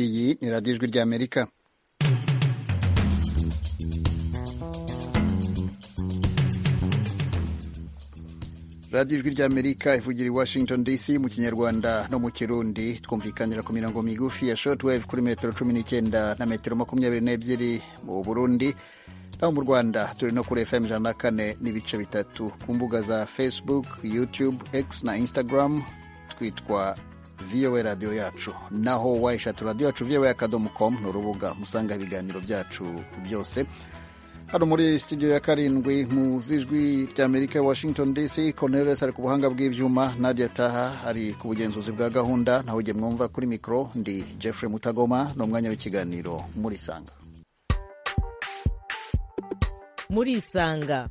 Iyi ni radiyo ijwi ry'Amerika. radiyo ijwi ry'amerika ivugira i washington dc mu kinyarwanda no mu kirundi twumvikanira ku mirongo migufi ya shotwave kuri metero cumi n'icyenda na metero makumyabiri n'ebyiri mu burundi naho mu rwanda turi no kuri fm ijana na kane n'ibice bitatu ku mbuga za facebook youtube x na instagram twitwa voa radiyo yacu naho wayishatu radiyo yacu voa akadomo com ni urubuga musanga ibiganiro byacu byose hano muri studio ya karindwi mu z'ijwi ry'amerika washington dc cornelis ari ku buhanga bw'ibyuma nadia taha ari ku bugenzuzi bwa gahunda nawe ujye mwumva kuri mikoro ndi jeffrey mutagoma ni umwanya w'ikiganiro muri isanga muri isanga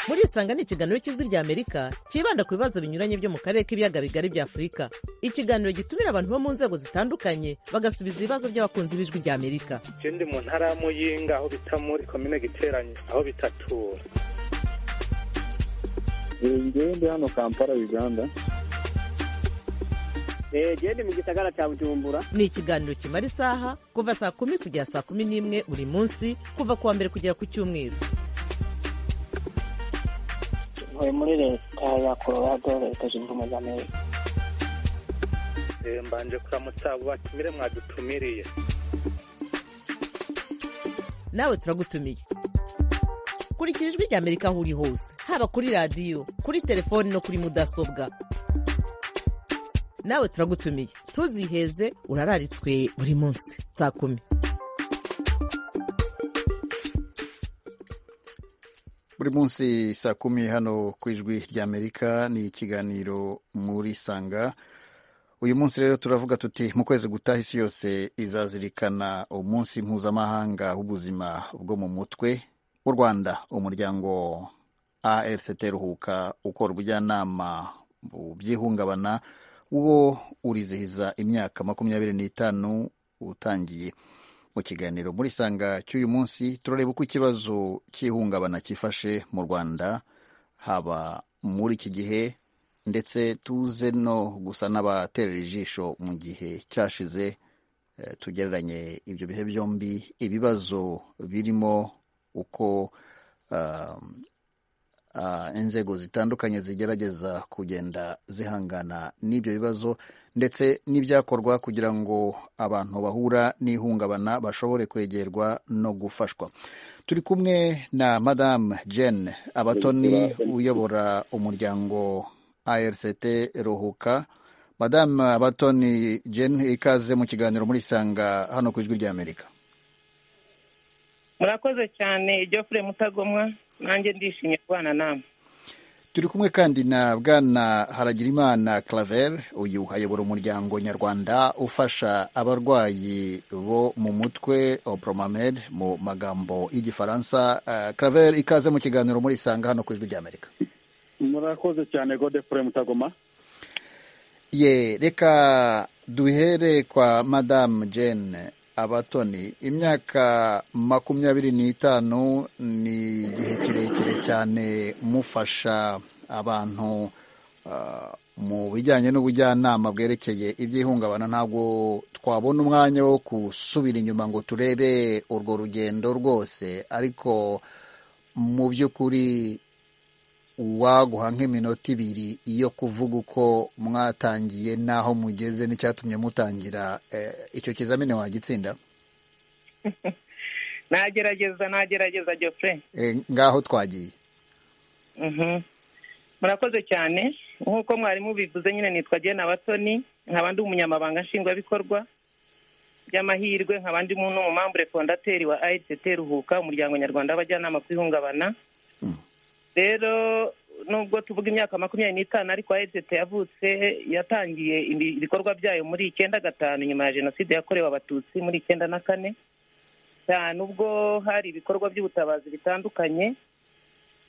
muri isanga ni ikiganiro cy'ijwi ry'amerika cyibanda ku bibazo binyuranye byo mu karere k'ibiyaga bigari bya afurika ikiganiro gitumira abantu bo mu nzego zitandukanye bagasubiza ibibazo by'abakunzi b'ijwi ry'amerika je ndi mu ntara ya muyinga aho bita muri komine giteranye aho bitatura ngewe ndi hano kampala uganda genda mu gisagara cya bujumbura ni ikiganiro kimara isaha kuva saa kumi kugera saa kumi n'imwe buri munsi kuva ku wa mbere kugera ku cyumweru ntuye muri leta ya colorado leta zunze ubumwe za amerika Eh, mbanje kuramutsa abo batumire mwadutumiriye nawe turagutumiye kurikira ijwi ry'amerika aho uri hose haba kuri radiyo kuri telefoni no kuri mudasobwa nawe turagutumiye ntuziheze urararitswe buri munsi saa kumi buri munsi saa kumi hano ku ijwi ry'amerika ni ikiganiro muri sanga uyu munsi rero turavuga tuti mu kwezi gutaha isi yose izazirikana umunsi mpuzamahanga w'ubuzima bwo mu mutwe w'u rwanda umuryango arct ruhuka ukora ubujyanama mu by'ihungabana wo urizihiza imyaka makumyabiri n'itanu utangiye mu kiganiro muri sanga cy'uyu munsi turareba uko ikibazo cy'ihungabana cyifashe mu rwanda haba muri iki gihe ndetse tuze no gusa n'abaterera ijisho mu gihe cyashize eh, tugereranye ibyo bihe byombi ibibazo birimo uko ah, ah, inzego zitandukanye zigerageza kugenda zihangana n'ibyo bibazo ndetse n'ibyakorwa kugira ngo abantu bahura n'ihungabana bashobore kwegerwa no gufashwa turi kumwe na madamu jane abatoni uyobora umuryango arct ruhuka madamu abatoni jane ikaze mu kiganiro muri sanga hano ku ijwi ry'amerika murakoze cyane Geoffrey mutagomwa nanjye ndishimye kubana namwe turi kumwe kandi na bwana haragirimana claver uyu ayobora umuryango nyarwanda ufasha abarwayi bo mu mutwe opromamed mu magambo y'igifaransa uh, claver ikaze mu kiganiro muri isanga hano ku ijwi ry'amerika murakoze cyane godefure mutagoma ye reka duhere kwa madamu jane abatoni imyaka makumyabiri n'itanu ni igihe kirekire cyane mufasha abantu ah, mu bijyanye n'ubujyanama bwerekeye iby'ihungabana ntabwo twabona umwanya wo gusubira inyuma ngo turebe urwo rugendo rwose ariko mu by'ukuri waguha nk'iminota ibiri yo kuvuga uko mwatangiye n'aho mugeze n'icyatumye mutangira eh, icyo kizamini wagitsinda nagerageza nagerageza Geoffrey Eh, ngaho twagiye Mhm. murakoze cyane nk'uko mwarimu bivuze nyine nitwa jena abatoni nkaba ndi umunyamabanga nshingwabikorwa by'amahirwe nkaba ndi mu n'umumambure fondateri wa ICT ruhuka umuryango nyarwanda w'abajyanama ku ihungabana Mm. rero nubwo tuvuga imyaka makumyabiri n'itanu ariko ICT yavutse yatangiye ibi- ibikorwa byayo muri icyenda gatanu nyuma ya jenoside yakorewe abatutsi muri icyenda na kane cyane ubwo hari ibikorwa by'ubutabazi bitandukanye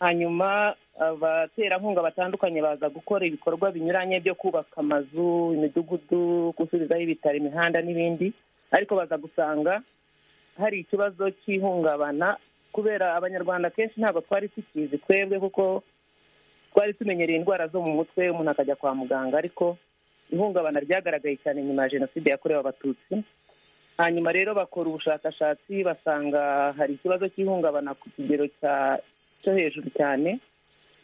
hanyuma abaterankunga batandukanye baza gukora ibikorwa binyuranye byo kubaka amazu imidugudu gusubizaho ibitaro imihanda n'ibindi ariko baza gusanga hari ikibazo cy'ihungabana kubera abanyarwanda kenshi ntabwo twari tukizi twebwe kuko twari tumenyereye indwara zo mu mutwe umuntu akajya kwa muganga ariko ihungabana ryagaragaye cyane nyuma ya jenoside yakorewe abatutsi hanyuma rero bakora ubushakashatsi basanga hari ikibazo cy'ihungabana ku kigero cyo hejuru cyane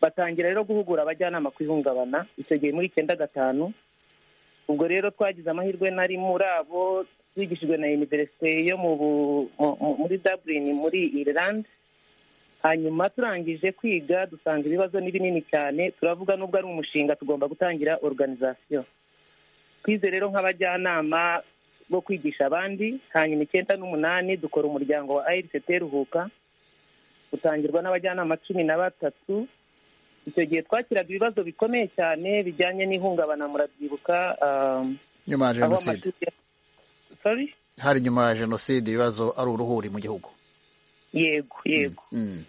batangira rero guhugura abajyanama ku ihungabana icyo gihe muri icyenda gatanu ubwo rero twagize amahirwe nari muri abo twigishijwe na univerisite yo muri Dublin muri Ireland hanyuma turangije kwiga dusanga ibibazo ni binini cyane turavuga n'ubwo ari umushinga tugomba gutangira organizasiyo twize rero nk'abajyanama bo kwigisha abandi hanyuma icyenda n'umunani dukora umuryango wa ARCT ruhuka utangirwa n'abajyanama cumi na batatu icyo gihe twakiraga ibibazo bikomeye cyane bijyanye n'ihungabana murabyibuka nyuma ya aho jenoside amashuri Sorry? hari nyuma ya jenoside ibibazo ari uruhuri mu gihugu yego yego Mm.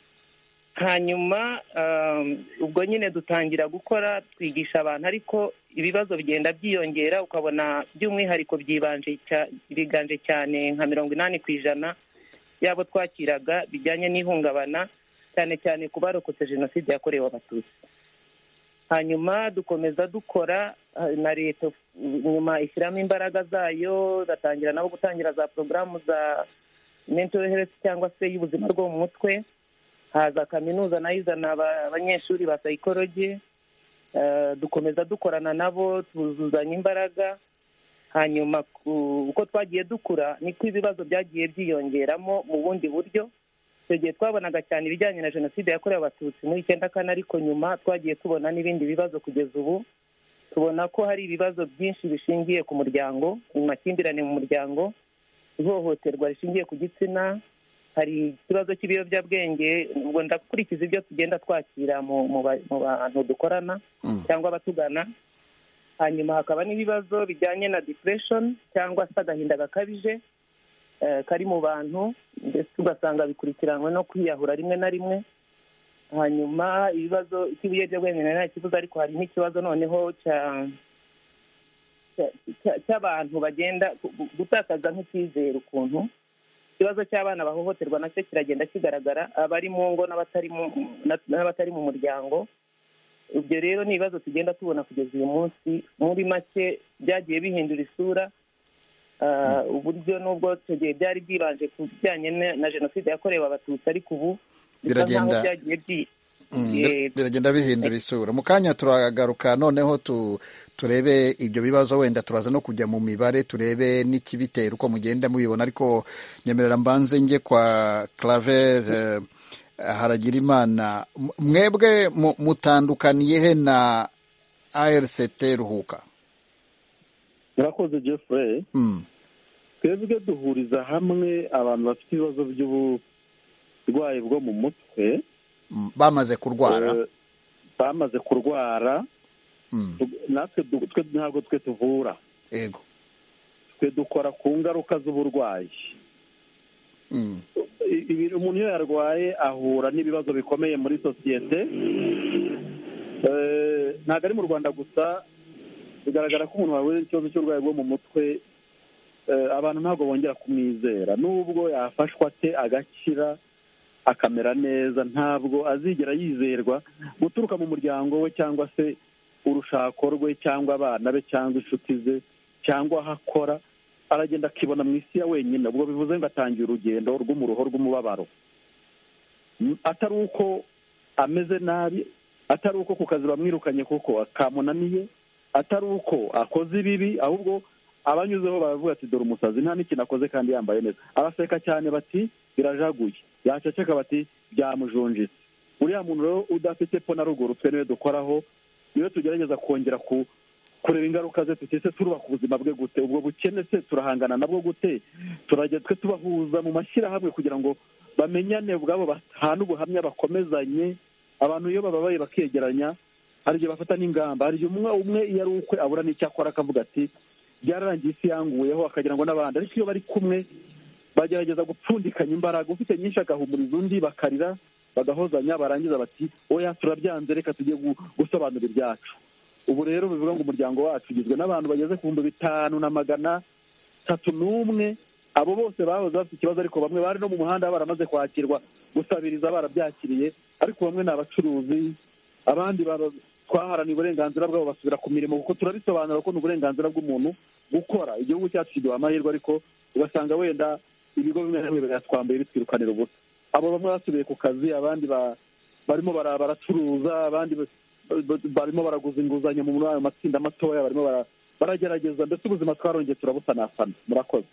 hanyuma um, ubwo nyine dutangira gukora twigisha abantu ariko ibibazo bigenda byiyongera ukabona by'umwihariko byibanje cya- biganje cyane nka mirongo inani ku ijana y'abo twakiraga bijyanye n'ihungabana cyane cyane ku barokotse jenoside yakorewe abatutsi hanyuma dukomeza dukora ha- na leta uh, nyuma ishyiramo imbaraga zayo batangira nabo gutangira za porogaramu za mental health cyangwa se y'ubuzima bwo mu mutwe haza kaminuza nayo izana aba- abanyeshuri ba psychology Eh, dukomeza dukorana nabo tuzuzanya imbaraga hanyuma ku- uko twagiye dukura niko ibibazo byagiye byiyongeramo mu bundi buryo icyo gihe twabonaga cyane ibijyanye na jenoside yakorewe abatutsi muri icyenda kane ariko nyuma twagiye tubona n'ibindi bibazo kugeza ubu tubona ko hari ibibazo byinshi bishingiye ku muryango amakimbirane mu muryango ihohoterwa rishingiye ku gitsina hari ikibazo cy'ibiyobyabwenge ubwo ndakurikiza ibyo tugenda twakira mu mu ba- mu bantu dukorana Mm. cyangwa abatugana hanyuma hakaba n'ibibazo bijyanye na depression cyangwa se agahinda gakabije eh, kari mu bantu ndetse ugasanga bikurikiranywe no kwiyahura rimwe na rimwe hanyuma ibibazo cy'ibiyobyabwenge nari ntakivuze ariko hari n'ikibazo noneho cya cya- cya- cy'abantu bagenda gu- gutakaza nk'icyizere ukuntu ikibazo cy'abana bahohoterwa nacyo kiragenda kigaragara abari mu ngo n'abatari mu- na- n'abatari mu muryango ibyo rero ni ibibazo tugenda tubona kugeza uyu munsi muri make byagiye bihindura isura Ah, uburyo nubwo icyo gihe byari byibanje ku bijyanye na- na jenoside yakorewe abatutsi ariko ubu bisa nk'aho Biragenda- byagiye byi- Mm, bye- bir- biragenda bihindura isura mu kanya turagaruka noneho tu- turebe ibyo bibazo wenda turaza no kujya mu mibare turebe n'ikibitera uko mugenda mubibona ariko nyemerera mbanze njye kwa claver haragira imana mwebwe mu- mutandukaniye he na arct ruhuka murakoze jeffrey Mm, twebwe duhuriza hamwe abantu bafite ibibazo by'uburwayi bwo mu mutwe mm, bamaze kurwara eh, bamaze kurwara Mm, tu- natwe du- twe ntabwo twe tuvura yego twe dukora ku ngaruka z'uburwayi Mm, I- ibi- umuntu iyo yarwaye ahura n'ibibazo bikomeye muri sosiyete Eh, ntabwo ari mu rwanda gusa bigaragara ko umuntu wahuye n'ikibazo cy'uburwayi bwo mu mutwe eh, abantu ntabwo bongera kumwizera nubwo yafashwa ate agakira akamera neza ntabwo azigera yizerwa guturuka mu muryango we cyangwa se urushako rwe cyangwa abana be cyangwa inshuti ze cyangwa aho akora aragenda akibona mu isi ya wenyine ubwo bivuze ngo atangiye urugendo rw'umuruho rw'umubabaro M- atari uko ameze nabi atari uko ku kazi bamwirukanye kuko kamunaniye atari uko akoze ibibi ahubwo abanyuzeho baravuga ati dore umusazi nta n'ikintu akoze kandi yambaye neza abaseka cyane bati birajaguye yaceceka bati byamujonjitse uriya muntu rero udafite po na ruguru twe niwe dukoraho niwe tugerageza kongera ku kureba ingaruka ze tuti se turubaka ubuzima bwe gute ubwo bukene se turahangana nabwo gute turajya twe tubahuza mu mashyirahamwe kugira ngo bamenyane ubwabo bahane ubuhamya bakomezanye abantu iyo bababaye bakegeranya hari igihe bafata n'ingamba hari igihe umwe umwe iyo ari ukwe abura n'icyo akora akavuga ati byararangiye isi yanguyeho akagira ngo n'abandi ariko iyo bari kumwe bagerageza gupfundikanya imbaraga ufite nyinshi agahumuriza undi bakarira bagahozanya barangiza bati oya turabyanze reka tujye gu- gusobanura ibyacu ubu rero bivuga ngo umuryango wacu ugizwe n'abantu bageze ku bihumbi bitanu na magana tatu n'umwe abo bose bahoze bafite ikibazo ariko bamwe bari no mu muhanda baramaze kwakirwa gusabiriza barabyakiriye ariko bamwe ni abacuruzi abandi bara- twaharaniye uburenganzira bwabo basubira ku mirimo kuko turabisobanura ko ni uburenganzira bw'umuntu gukora igihugu cyacu kiduha amahirwe ariko ugasanga wenda ibigo bimwe na bimwe biratwambaye bitwirukanira ubusa abo bamwe basubiye ku kazi abandi ba- barimo bara- baracuruza abandi ba- ba- barimo baraguza inguzanyo muri ayo matsinda matoya barimo bara- baragerageza mbese ubuzima twarongeye turabusanasana murakoze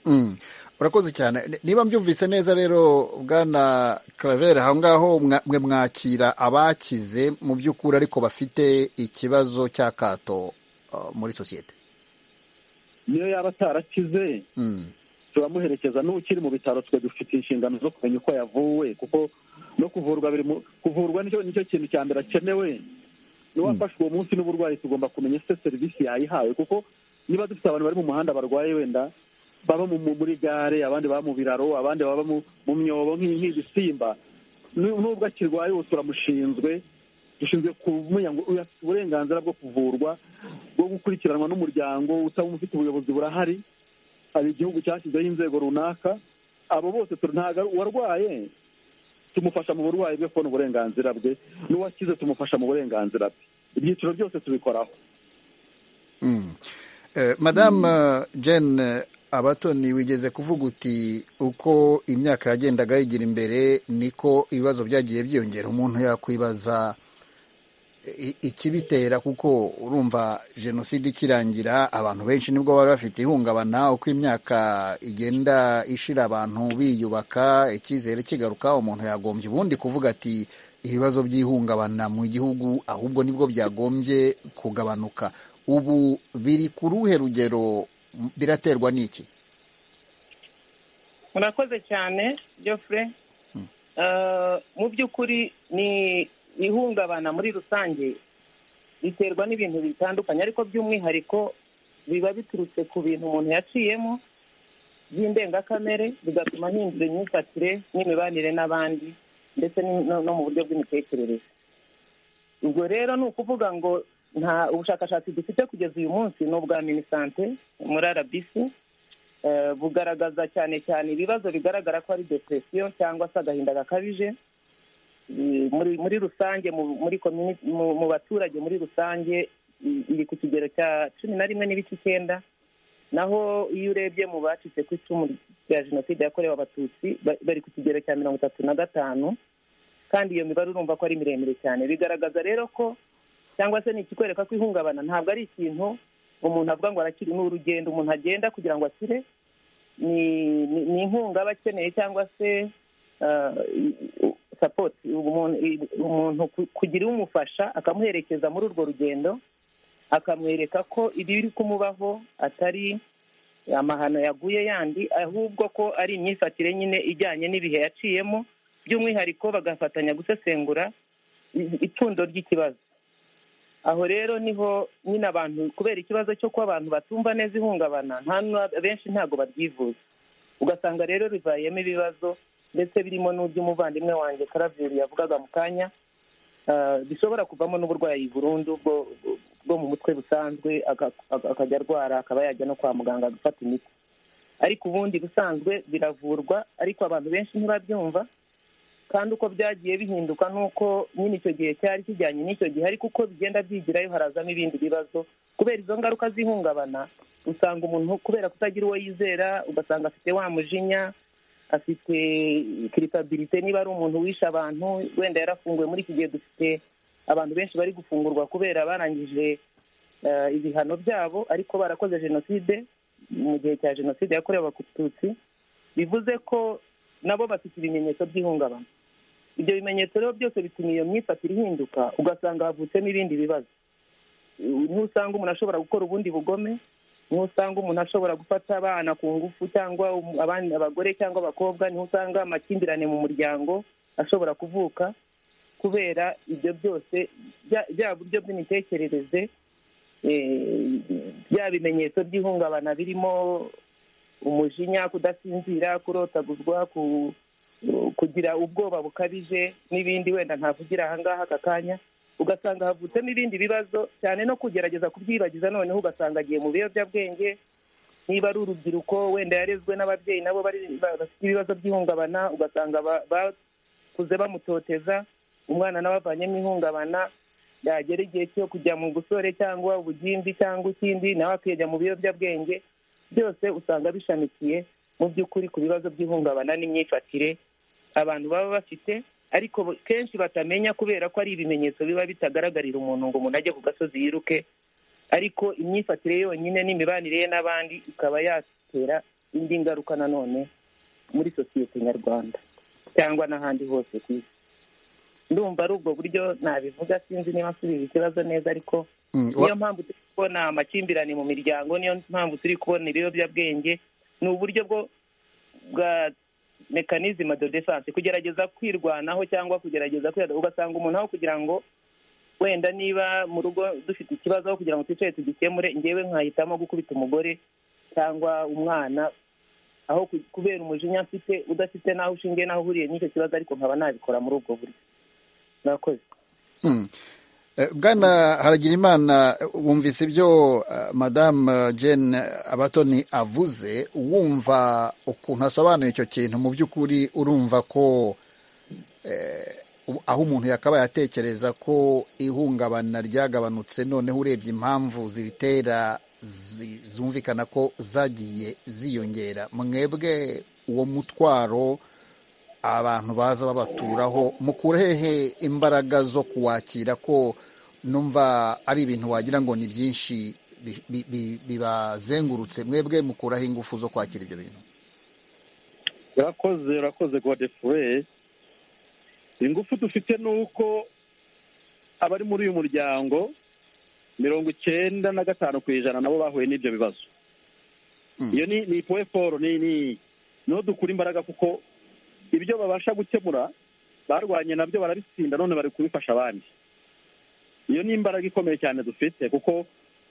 Mm. urakoze cyane Ni- niba mbyumvise neza rero bwana claver aho ngaho mwa- mwe mwakira abakize mu by'ukuri ariko bafite ikibazo cy'akato uh, muri sosiyete niyo yaba atarakize Mm. turamuherekeza n'ukiri mu bitaro twe dufite inshingano zo kumenya uko yavuwe kuko no kuvurwa biri mu kuvurwa nicyo nicyo kintu cya mbere akenewe n'uwafashwe uwo munsi n'uburwayi tugomba kumenya se serivisi yayihawe kuko niba dufite abantu bari mu muhanda barwaye wenda baba mu- mu- muri gare abandi baba mu biraro abandi baba mu mu myobo nk'i- nk'ibisimba Nu- nubwo akirwaye ubu turamushinzwe dushinzwe kumenya ngo uyu afite uburenganzira bwo kuvurwa bwo gukurikiranwa n'umuryango utaba ufite ubuyobozi burahari hari igihugu cyashyizeho inzego runaka abo bose tu- ntago ari- uwarwaye tumufasha mu burwayi bwe kubona uburenganzira bwe n'uwakize tumufasha mu burenganzira bwe ibyiciro byose tubikoraho Mm. Eh, madame uh, jane abatoni wigeze kuvuga uti uko imyaka yagendaga yigira imbere niko ibibazo byagiye byiyongera umuntu yakwibaza i- ikibitera kuko urumva jenoside ikirangira abantu benshi nibwo bari bafite ihungabana uko imyaka igenda ishira abantu biyubaka icyizere kigaruka umuntu yagombye ubundi kuvuga ati ibibazo by'ihungabana mu gihugu ahubwo nibwo byagombye kugabanuka ubu biri ku ruhe rugero m- biraterwa n'iki murakoze cyane Geoffrey Eh, mu by'ukuri ni ihungabana muri rusange riterwa n'ibintu bitandukanye ariko by'umwihariko biba biturutse ku bintu umuntu yaciyemo by'indengakamere bigatuma ahindura imyifatire n'imibanire n'abandi ndetse ni- no no mu buryo bw'imitekerereze ubwo rero ni ukuvuga ngo nta ubushakashatsi dufite kugeza uyu munsi ni ubwa minisante muri rbc eh, bugaragaza cyane cyane ibibazo bigaragara ko ari depresiyo cyangwa se agahinda gakabije Eh, muri muri rusange mu- muri communi- mu- mu baturage muri rusange i- iri ku kigero cya cumi na rimwe n'ibice icyenda naho iyo urebye mu bacitse ku icumu rya jenoside yakorewe abatutsi ba- bari ku kigero cya mirongo itatu na gatanu kandi iyo mibare urumva ko ari miremire cyane bigaragaza rero ko cyangwa se ni ikikwereka ko ihungabana ntabwo ari ikintu umuntu avuga ngo arakiri ni urugendo umuntu agenda kugira ngo akire ni ni- ni inkunga aba akeneye cyangwa se ah, i- i- sapoti umuntu i- umuntu ku- kugira umufasha akamuherekeza muri urwo rugendo akamwereka ko ibiri kumubaho atari amahano yaguye yandi ahubwo ko ari imyifatire nyine ijyanye n'ibihe yaciyemo by'umwihariko bagafatanya gusesengura i- ipfundo ry'ikibazo aho rero niho nyine abantu kubera ikibazo cyo kuba abantu batumva neza ihungabana nta n'u- benshi ntabwo babyivuza ugasanga rero bivayemo ibibazo ndetse birimo n'uby'umuvandimwe wanjye karaveri yavugaga mu kanya Ah, bishobora kuvamo n'uburwayi burundu bwo bwo mu mutwe busanzwe aka- aka- akajya arwara akaba yajya no kwa muganga gufata imiti ariko ubundi busanzwe biravurwa ariko abantu benshi ntibabyumva kandi uko byagiye bihinduka nuko nyine icyo gihe cyari kijyanye n'icyo gihe ariko uko bigenda byigirayo harazamo ibindi bibazo kubera izo ngaruka z'ihungabana usanga umuntu kubera kutagira uwo yizera ugasanga afite wa mujinya afite kirisabilite niba ari umuntu wishe abantu wenda yarafunguwe muri iki gihe dufite abantu benshi bari gufungurwa kubera barangije eh, ibihano byabo ariko barakoze jenoside mu gihe cya jenoside yakorewe abatutsi bivuze ko nabo bafite ibimenyetso by'ihungabana ibyo bimenyetso rero byose bituma iyo myifatire ihinduka ugasanga havutsemo ibindi bibazo ntusanga umuntu ashobora gukora ubundi bugome ntusanga umuntu ashobora gufata abana ku ngufu cyangwa um- abandi abagore cyangwa abakobwa ntusanga amakimbirane mu muryango ashobora kuvuka kubera ibyo byose bya- bya buryo bw'imitekerereze eh, bya bimenyetso by'ihungabana birimo umujinya kudasinzira kurotaguzwa ku- kugira ubwoba bukabije n'ibindi wenda ntavugira ahangaha aka kanya ugasanga havutsemo ibindi bibazo cyane no kugerageza kubyibagiza noneho ugasanga agiye mu biyobyabwenge niba ari urubyiruko wenda yarezwe n'ababyeyi nabo bari bafite ibibazo by'ihungabana ugasanga ba- bakuze bamutoteza umwana nawe avanyemo ihungabana yagera igihe cyo kujya mu busore cyangwa ubugimbi cyangwa ikindi nawe akajya mu biyobyabwenge byose usanga bishamikiye mu by'ukuri ku bibazo by'ihungabana n'imyifatire abantu baba bafite ariko kenshi batamenya kubera ko ari ibimenyetso biba bitagaragarira umuntu ngo umuntu ajye ku gasozi yiruke ariko imyifatire yonyine n'imibanire ye n'abandi ikaba yatera indi ngaruka nanone muri sosiyete nyarwanda cyangwa n'ahandi hose ku isi ndumva ari ubwo buryo nabivuga sinzi niba nsubiza ikibazo neza ariko Mm, wa- niyo mpamvu turi kubona amakimbirane mu miryango niyo mpamvu turi kubona ibiyobyabwenge ni uburyo bwo bwa mekanizima de defense kugerageza kwirwanaho cyangwa kugerageza kwihagarika ugasanga umuntu aho kugira ngo wenda niba mu rugo dufite ikibazo aho kugira ngo twicare tugikemure ngewe nkahitamo gukubita umugore cyangwa umwana aho ku- kubera umujinya mfite udafite n'aho ushingiye n'aho uhuriye n'icyo kibazo ariko nkaba nabikora muri ubwo buryo murakoze Mm. Eh, Bwana Haragirimana wumvise ibyo eh, Madame Jane Abatoni avuze wumva ukuntu asobanuye icyo kintu mu by'ukuri urumva ko eh, u- aho umuntu yakabaye atekereza ko ihungabana ryagabanutse noneho urebye impamvu ziritera zi- zumvikana ko zagiye ziyongera mwebwe uwo mutwaro abantu baza babaturaho mukura hehe imbaraga zo kuwakira ko numva ari ibintu wagira ngo ni byinshi bi- bi- bi- bibazengurutse mwebwe mukuraho ingufu zo kwakira ibyo bintu urakoze urakoze godefure ingufu dufite ni uko abari muri uyu muryango mirongo icyenda na gatanu ku ijana nabo bahuye n'ibyo bibazo Mm. iyo ni ni powe paul ni ni niho dukura imbaraga kuko ibyo babasha gukemura barwanye nabyo barabitsinda none bari kubifasha abandi iyo ni imbaraga ikomeye cyane dufite kuko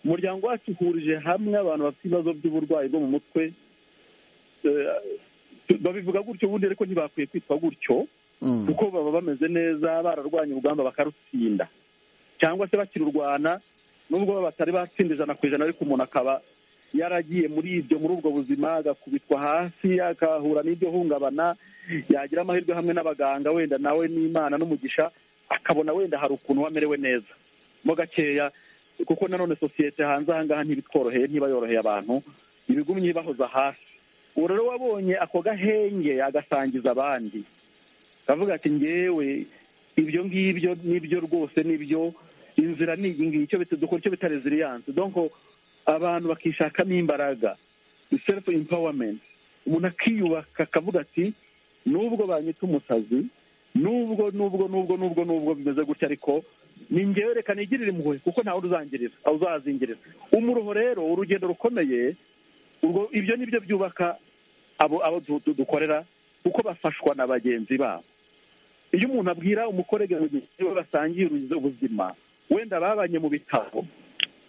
umuryango wacu uhurije hamwe abantu bafite ibibazo by'uburwayi bwo mu mutwe Eh, babivuga gutyo ubundi ariko ntibakwiye kwitwa gutyo Mm. kuko baba bameze neza bararwanya urugamba bakarutsinda cyangwa se bakirurwana nubwo baba batari batsinda ijana ku ijana ariko umuntu akaba yaragiye muri ibyo muri ubwo buzima agakubitwa hasi agahura n'ibyo hungabana yagira amahirwe hamwe n'abaganga wenda nawe n'imana n'umugisha akabona wenda hari ukuntu we amerewe neza mo gakeya kuko nanone sosiyete hanze aha ngaha ntibitworoheye ntiba yoroheye abantu ibigumye ibahoza hasi ubu rero wabonye ako gahenge agasangiza abandi kavuga ati ngewe ibyo ngibyo nibyo rwose nibyo inzira ni iyi ngiyi icyo bita dukora icyo bita resiliyanse donko abantu bakishakamo imbaraga sefu impawamenti umuntu akiyubaka akavuga ati nubwo banyita umusazi nubwo nubwo nubwo nubwo nubwo bimeze gutya ariko ni ngewe reka nigirire impuhwe kuko ntawe uzangirira uzazingirira umuruho rero urugendo rukomeye ubwo ibyo ni byo byubaka abo abo du- du- dukorera kuko bafashwa na bagenzi babo iyo umuntu abwira umukorege mugenzi we basangiye ubuzima wenda babanye mu bitabo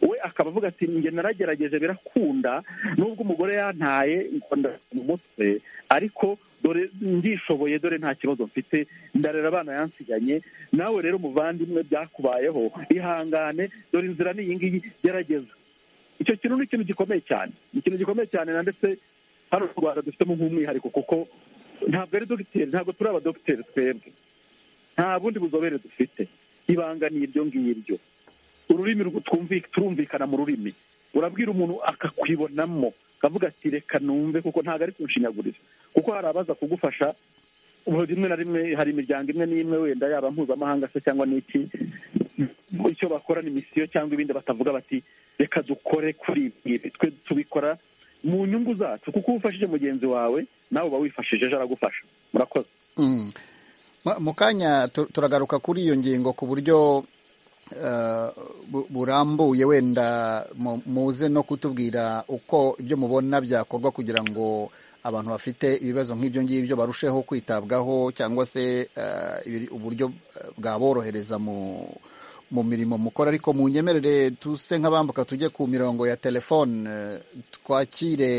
we akaba avuga ati njye naragerageje birakunda nubwo umugore yantaye nkunda mu mutwe ariko dore ndishoboye dore nta kibazo mfite ndarera abana yansiganye nawe rero muvandimwe byakubayeho ihangane dore inzira ni iyi ngiyi gerageza icyo kintu ni ikintu gikomeye cyane ni ikintu gikomeye cyane na ndetse hano mu rwanda dufitemo nk'umwihariko kuko ntabwo ari dogiteri ntabwo turi abadogiteri twebwe nta bundi buzobere dufite ibanga ni ibyo ngibyo ururimi rwo- twumvi- turumvikana mu rurimi urabwira umuntu akakwibonamo akavuga ati reka numve kuko ntabwo ari kunshinyagurira kuko hari abaza kugufasha ubu rimwe na rimwe hari imiryango imwe n'imwe wenda yaba mpuzamahanga se cyangwa n'iki icyo bakora ni misiyo cyangwa ibindi batavuga bati reka dukore kuri ibi twe tubikora mu nyungu zacu kuko iyo ufashije mugenzi wawe nawe uba wifashije ejo aragufasha murakoze Mm. Ma- mu kanya tu- turagaruka kuri iyo ngingo ku buryo eh, bu- burambuye wenda mu- muze no kutubwira uko ibyo mubona byakorwa kugira ngo abantu bafite ibibazo nk'ibyo ngibyo barusheho kwitabwaho cyangwa se eh, ibiri- uburyo eh, bwaborohereza mu mu mirimo mukora ariko munyemerere tuse nk'abambuka tujye ku mirongo ya telefone eh, twakire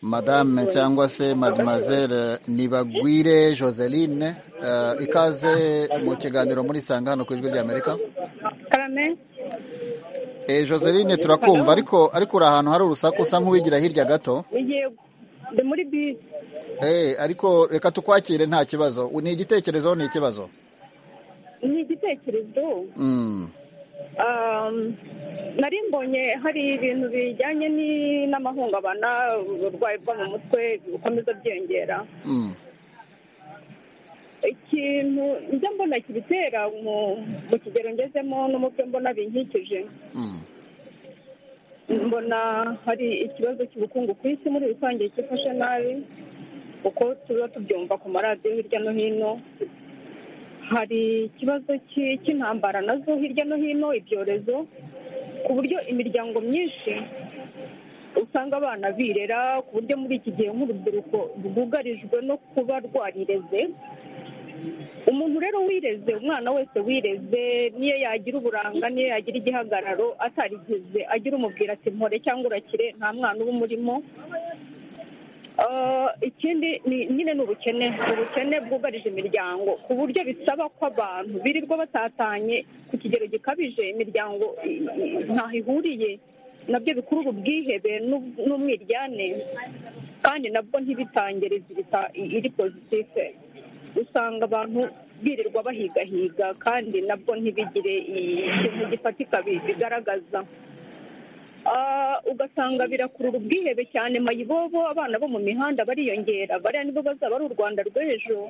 madame cyangwa se mademoiselle nibagwire joseline eh, ikaze mu kiganiro muri sanga hano ku ijwi ry'amerika Carmen, Eh, joseline turakumva ariko ariko uri ahantu hari urusaku usa nk'uwigira hirya gato nigiye ndi muri bisi Eh, ariko reka tukwakire nta kibazo ni igitekerezo ni ikibazo ni igitekerezo Mm. Um, nari mbonye hari ibintu bijyanye ni- n'amahungabana uburwayi bwo mu mutwe bukomeza byiyongera Mm. ikintu njya mbona kibitera mu mu kigero ngezemo no mu byo mbona binkikije Mm. mbona hari ikibazo cy'ubukungu ku isi muri rusange cyifashe nabi kuko tuba tubyumva ku maradiyo hirya no hino hari ikibazo cy'i- cy'intambara nazo hirya no hino ibyorezo ku buryo imiryango myinshi usanga abana birera ku buryo muri iki gihe nk'urubyiruko rwugarijwe no kuba rwarireze umuntu rero wireze umwana wese wireze niyo yagira uburanga niyo yagira igihagararo atarigize agira umubwira ati mpore cyangwa urakire nta mwana uba umurimo Ah, ikindi ni- nyine ni ubukene ni ubukene bwugarije imiryango ku buryo bisaba ko abantu birirwa batatanye ku kigero gikabije imiryango i- i- ntaho ihuriye nabyo bikurura ubwihebe n'ub- n'umwiryane kandi nabwo ntibitangire izirita iri pozitife usanga abantu birirwa bahigahiga kandi nabwo ntibigire ikintu gifatika bi- bigaragaza Ah, ugasanga birakurura ubwihebe cyane mayibobo abana bo mu mihanda bariyongera bariya nibo bazaba ari u rwanda rw'ejo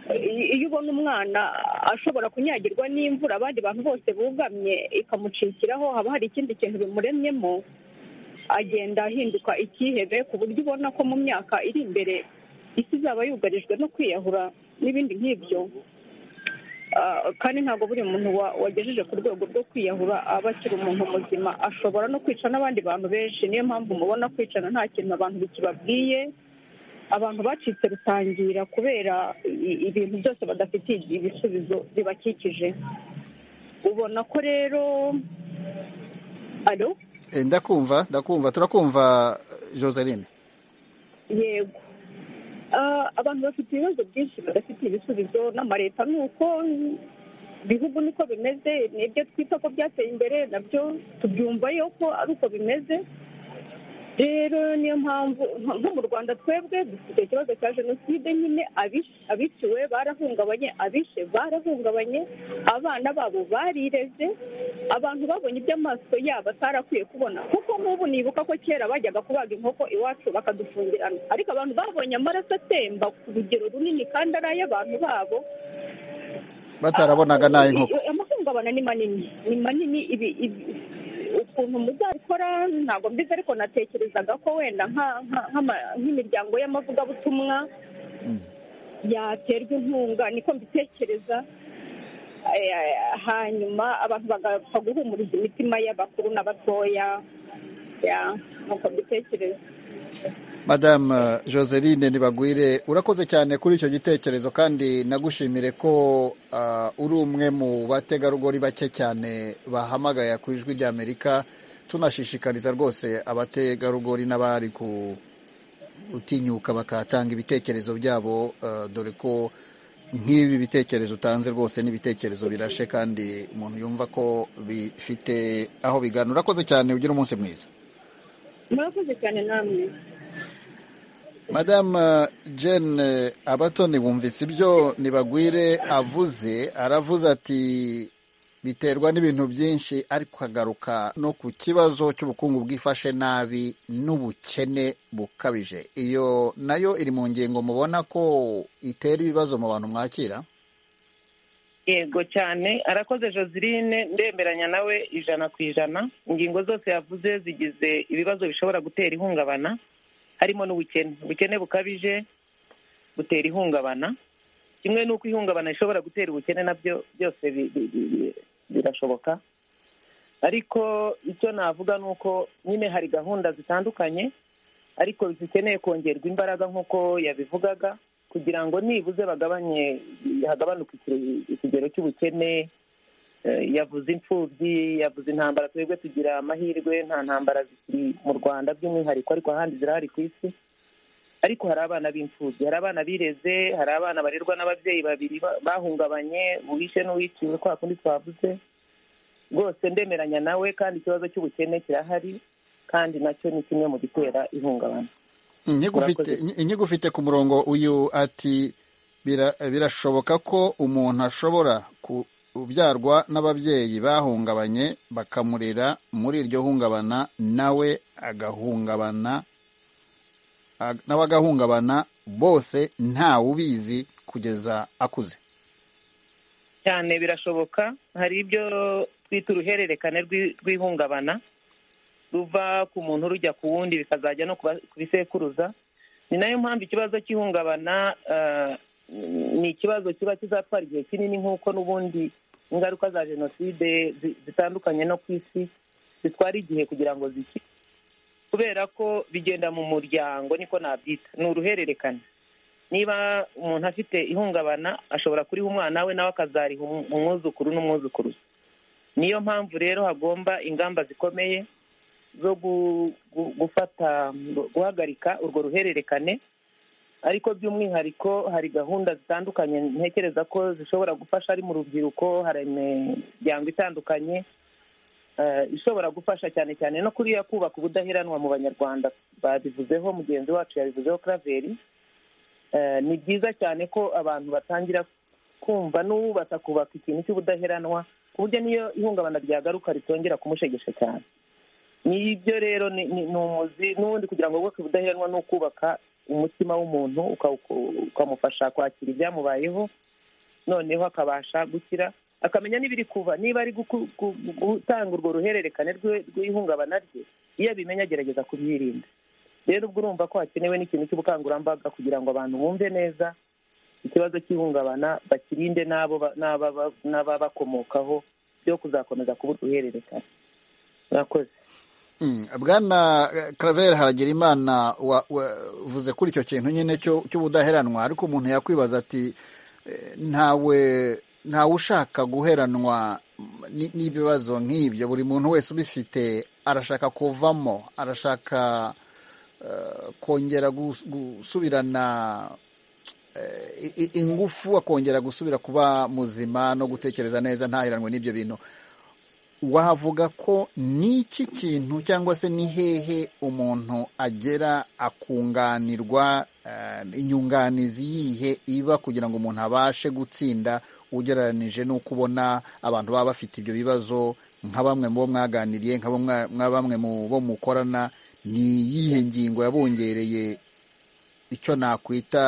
I- iyo ubona umwana ashobora kunyagirwa n'imvura abandi bantu bose bugamye ikamucikiraho haba hari ikindi kintu bimuremyemo agenda ahinduka ikihebe ku buryo ubona ko mu myaka iri imbere isi izaba yugarijwe no kwiyahura n'ibindi nk'ibyo Ah, kandi ntabwo buri muntu wa- wagejeje ku rwego rwo kwiyahura aba akiri umuntu muzima ashobora no kwica n'abandi bantu benshi niyo mpamvu mubona kwicana nta kintu abantu bikibabwiye abantu bacitse rutangira kubera i- ibintu byose badafitiye ibisubizo bibakikije ubona ko rero alo Eh, ndakumva ndakumva turakumva joseline yego Ah, abantu bafite ibibazo byinshi badafite ibisubizo n'amaleta ni uko ibihugu niko bimeze nibyo twita ko byateye imbere nabyo tubyumva yo ko ari uko bimeze rero niyo mpamvu nka- nko mu rwanda twebwe dufite ikibazo cya jenoside nyine abish- abiciwe barahungabanye abishe barahungabanye abana babo barireze abantu babonye ibyo amaso yabo atarakwiye kubona kuko nk'ubu nibuka ko kera bajyaga kubaga inkoko iwacu bakadufungirana ariko abantu babonye amaraso atemba ku rugero runini kandi ari ay'abantu babo batarabonaga n'ay'inkoko amahungabana ni manini ni manini ibi ibi ukuntu muzabikora ntabwo mbizi ariko natekerezaga ko wenda nka- nka- nk'ama- nk'imiryango y'amavugabutumwa Mm. yaterwa inkunga niko mbitekereza Eh, hanyuma abantu bagapfa guhumuriza imitima y'abakuru n'abatoya ya nkuko mbitekereza madamu joseline ntibagwire urakoze cyane kuri icyo gitekerezo kandi nagushimire ko ah, uri umwe mu bategarugori bake cyane bahamagaya ku ijwi ry'amerika tunashishikariza rwose abategarugori n'abari ku utinyuka bakatanga ibitekerezo byabo ah, dore ko nk'ibi bitekerezo utanze rwose n'ibitekerezo birashe kandi umuntu yumva ko bifite aho bigana urakoze cyane ugira umunsi mwiza murakoze cyane namwe Madame Jane Abatoni wumvise ibyo Nibagwire avuze aravuze ati biterwa n'ibintu byinshi ariko agaruka no ku kibazo cy'ubukungu bwifashe nabi n'ubukene bukabije iyo nayo iri mu ngingo mubona ko itera ibibazo mu bantu mwakira yego cyane arakoze joseline ndemeranya nawe ijana ku ijana ingingo zose yavuze zigize ibibazo bishobora gutera ihungabana harimo n'ubukene ubukene bukabije butera ihungabana kimwe n'uko ihungabana rishobora gutera ubukene nabyo byose bi- bi- bi- bi- birashoboka ariko icyo navuga ni uko nyine hari gahunda zitandukanye ariko zikeneye kongerwa imbaraga nk'uko yabivugaga kugira ngo nibuze bagabanye hagabanuke iki- ikigero cy'ubukene Eh, yavuze imfubyi yavuze intambara twebwe tugira amahirwe nta ntambara zikiri mu rwanda by'umwihariko ariko ahandi zirahari ku isi ariko hari abana b'imfubyi hari abana bireze hari abana barerwa n'ababyeyi babiri ba- bahungabanye uwishe n'uwiciwe kwa kundi twavuze rwose ndemeranya nawe kandi ikibazo cy'ubukene kirahari kandi nacyo ni kimwe mu gitera ihungabana inyigo ufite Urakoze. inyigo ufite ku murongo uyu ati birashoboka ko umuntu ashobora kubyarwa n'ababyeyi bahungabanye bakamurera muri iryo hungabana nawe agahungabana nawe agahungabana bose ntawe ubizi kugeza akuze cyane birashoboka hari ibyo twita uruhererekane rw'ihungabana ruva ku muntu rujya ku wundi bikazajya no ku bisekuruza ni nayo mpamvu ikibazo cy'ihungabana ni ikibazo kiba kizatwara igihe kinini nk'uko n'ubundi ingaruka za jenoside zitandukanye no ku isi zitwara igihe kugira ngo ziki kubera ko bigenda mu muryango niko nabyita ni uruhererekane niba umuntu afite ihungabana ashobora kuriha umwana we nawe akazariha umwuzukuru n'umwuzukuru niyo mpamvu rero hagomba ingamba zikomeye zo gufata guhagarika urwo ruhererekane ariko by'umwihariko hari gahunda zitandukanye ntekereza ko zishobora gufasha ari mu rubyiruko hari imiryango itandukanye ishobora gufasha cyane cyane no kuriya kubaka ubudaheranwa mu banyarwanda babivuzeho mugenzi wacu yabivuzeho karaveri ni byiza cyane ko abantu batangira kumva n'uwubatsa kubaka ikintu cy'ubudaheranwa ku buryo n'iyo ihungabana ryagaruka ritongera kumushegesha cyane n'ibyo rero ni umuzi n'ubundi kugira ngo wubake ubudaheranwa ni ukubaka umutima w'umuntu ukamufasha kwakira ibyamubayeho noneho akabasha gukira akamenya n'ibiri kuba niba ari gutanga urwo ruhererekane rw'ihungabana rye iyo abimenya agerageza kubyirinda rero ubwo urumva ko hakenewe n'ikintu cy'ubukangurambaga kugira ngo abantu bumve neza ikibazo cy'ihungabana bakirinde n'ababakomokaho byo kuzakomeza kuba uruhererekane murakoze bwana karaveri haragira imana uvuze kuri icyo kintu nyine cy'ubudaheranwa ariko umuntu yakwibaza ati ntawe ntawe ushaka guheranwa n'ibibazo nk'ibyo buri muntu wese ubifite arashaka kuvamo arashaka kongera gusubirana ingufu akongera gusubira kuba muzima no gutekereza neza ntaheranwe n'ibyo bintu wavuga ko n'iki kintu cyangwa se ni hehe umuntu agera akunganirwa inyunganizi yihe iba kugira ngo umuntu abashe gutsinda ugereranije n'uko ubona abantu baba bafite ibyo bibazo nka bamwe mu bo mwaganiriye nka bamwe mu bo mukorana ni iyihe ngingo yabongereye icyo nakwita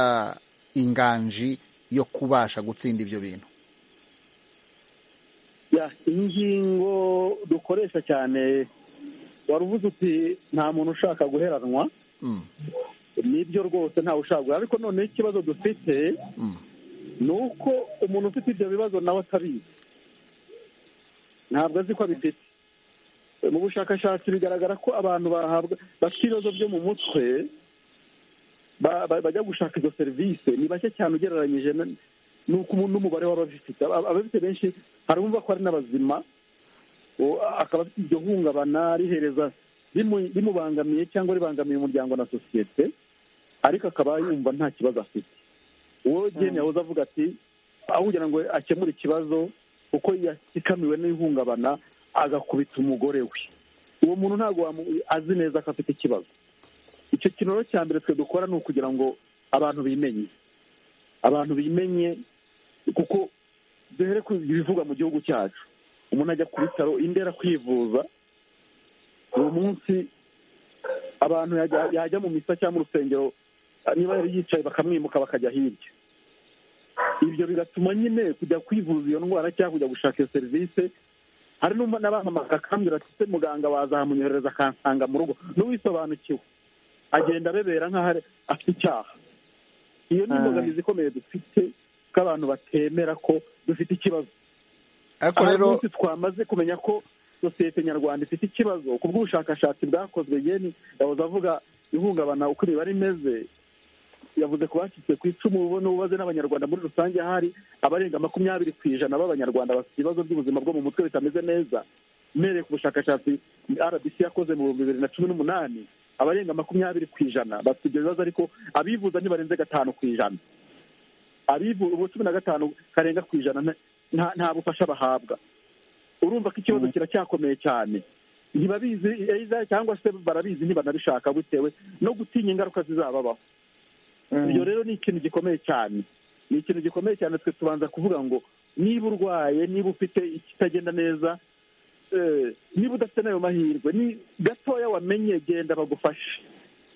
inganji yo kubasha gutsinda ibyo bintu ingingo dukoresha cyane wari uvuze uti nta muntu ushaka guheranwa nibyo rwose ntawe ushaka ariko noneho ikibazo dufite ni uko umuntu ufite ibyo bibazo nawe atabizi ntabwo azi ko abifite mu bushakashatsi bigaragara ko abantu bahabwa bafite ibibazo byo mu mutwe bajya gushaka izo serivisi ni bake cyane ugereranyije nuko n'umubare w'ababifite ababifite benshi hari umva ko ari n'abazima akaba afite iryo hungabana rihereza rimubangamiye cyangwa ribangamiye umuryango na sosiyete ariko akaba yumva nta kibazo afite uwo gene yahoze avuga ati aho kugira ngo akemure ikibazo kuko yasikamiwe n'ihungabana agakubita umugore we uwo muntu ntabwo azi neza ko afite ikibazo icyo kintu cya mbere twe dukora ni ukugira ngo abantu bimenye abantu bimenye kuko duhere ku ibivugwa mu gihugu cyacu umuntu ajya ku bitaro indera kwivuza uwo munsi abantu yajya mu misa cyangwa mu rusengero niba yari yicaye bakamwimuka bakajya hirya ibyo bigatuma nyine kujya kwivuza iyo ndwara cyangwa kujya gushaka iyo serivisi hari n'abahamagara akambwira ati se muganga wazamunyohereza akansanga mu rugo n'uwisobanukiwe agenda abebera nk'aho afite icyaha iyo ni imbogamizi ikomeye dufite ko abantu batemera ko dufite ikibazo ariko rero twamaze kumenya ko sosiyete nyarwanda ifite ikibazo ku bw'ubushakashatsi bwakozwe yeni yahoze avuga ihungabana uko imibare imeze yavuze ku bacitse ku icumu ubona ubaze n'abanyarwanda muri rusange hari abarenga makumyabiri ku ijana b'abanyarwanda bafite ibibazo by'ubuzima bwo mu mutwe bitameze neza mpereye ku bushakashatsi rbc yakoze mu bihumbi bibiri na cumi n'umunani abarenga makumyabiri ku ijana bafite ibyo bibazo ariko abivuza ntibarenze gatanu ku ijana abivuza cumi na gatanu karenga ku ijana nta bufasha bahabwa urumva ko ikibazo kiracyakomeye cyane ntibabizi cyangwa se barabizi ntibanabishaka bitewe no gutinya ingaruka zizababaho ibyo rero ni ikintu gikomeye cyane ni ikintu gikomeye cyane twe tubanza kuvuga ngo niba urwaye niba ufite ikitagenda neza niba udafite n'ayo mahirwe ni gatoya wamenye genda bagufashe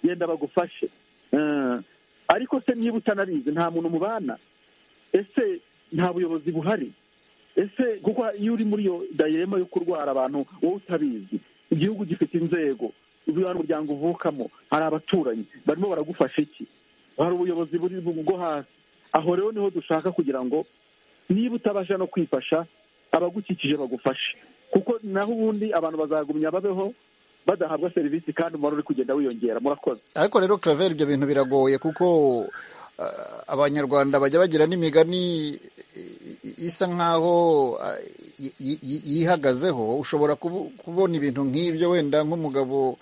genda bagufashe ariko se niba utanabizi nta muntu mubana ese nta buyobozi buhari ese kuko iyo uri muri iyo dayirema yo kurwara abantu wowe utabizi igihugu gifite inzego ubiha umuryango uvukamo hari abaturanyi barimo baragufasha iki hari ubuyobozi buri bwo hasi aho rero niho dushaka kugira ngo niba utabasha no kwifasha abagukikije bagufashe kuko naho ubundi abantu bazagumya babeho badahabwa serivisi kandi umubare uri kugenda wiyongera murakoze ariko rero claver ibyo bintu biragoye kuko abanyarwanda bajya bagira n'imigani isa nk'aho yihagazeho ushobora kubona ibintu nk'ibyo wenda nk'umugabo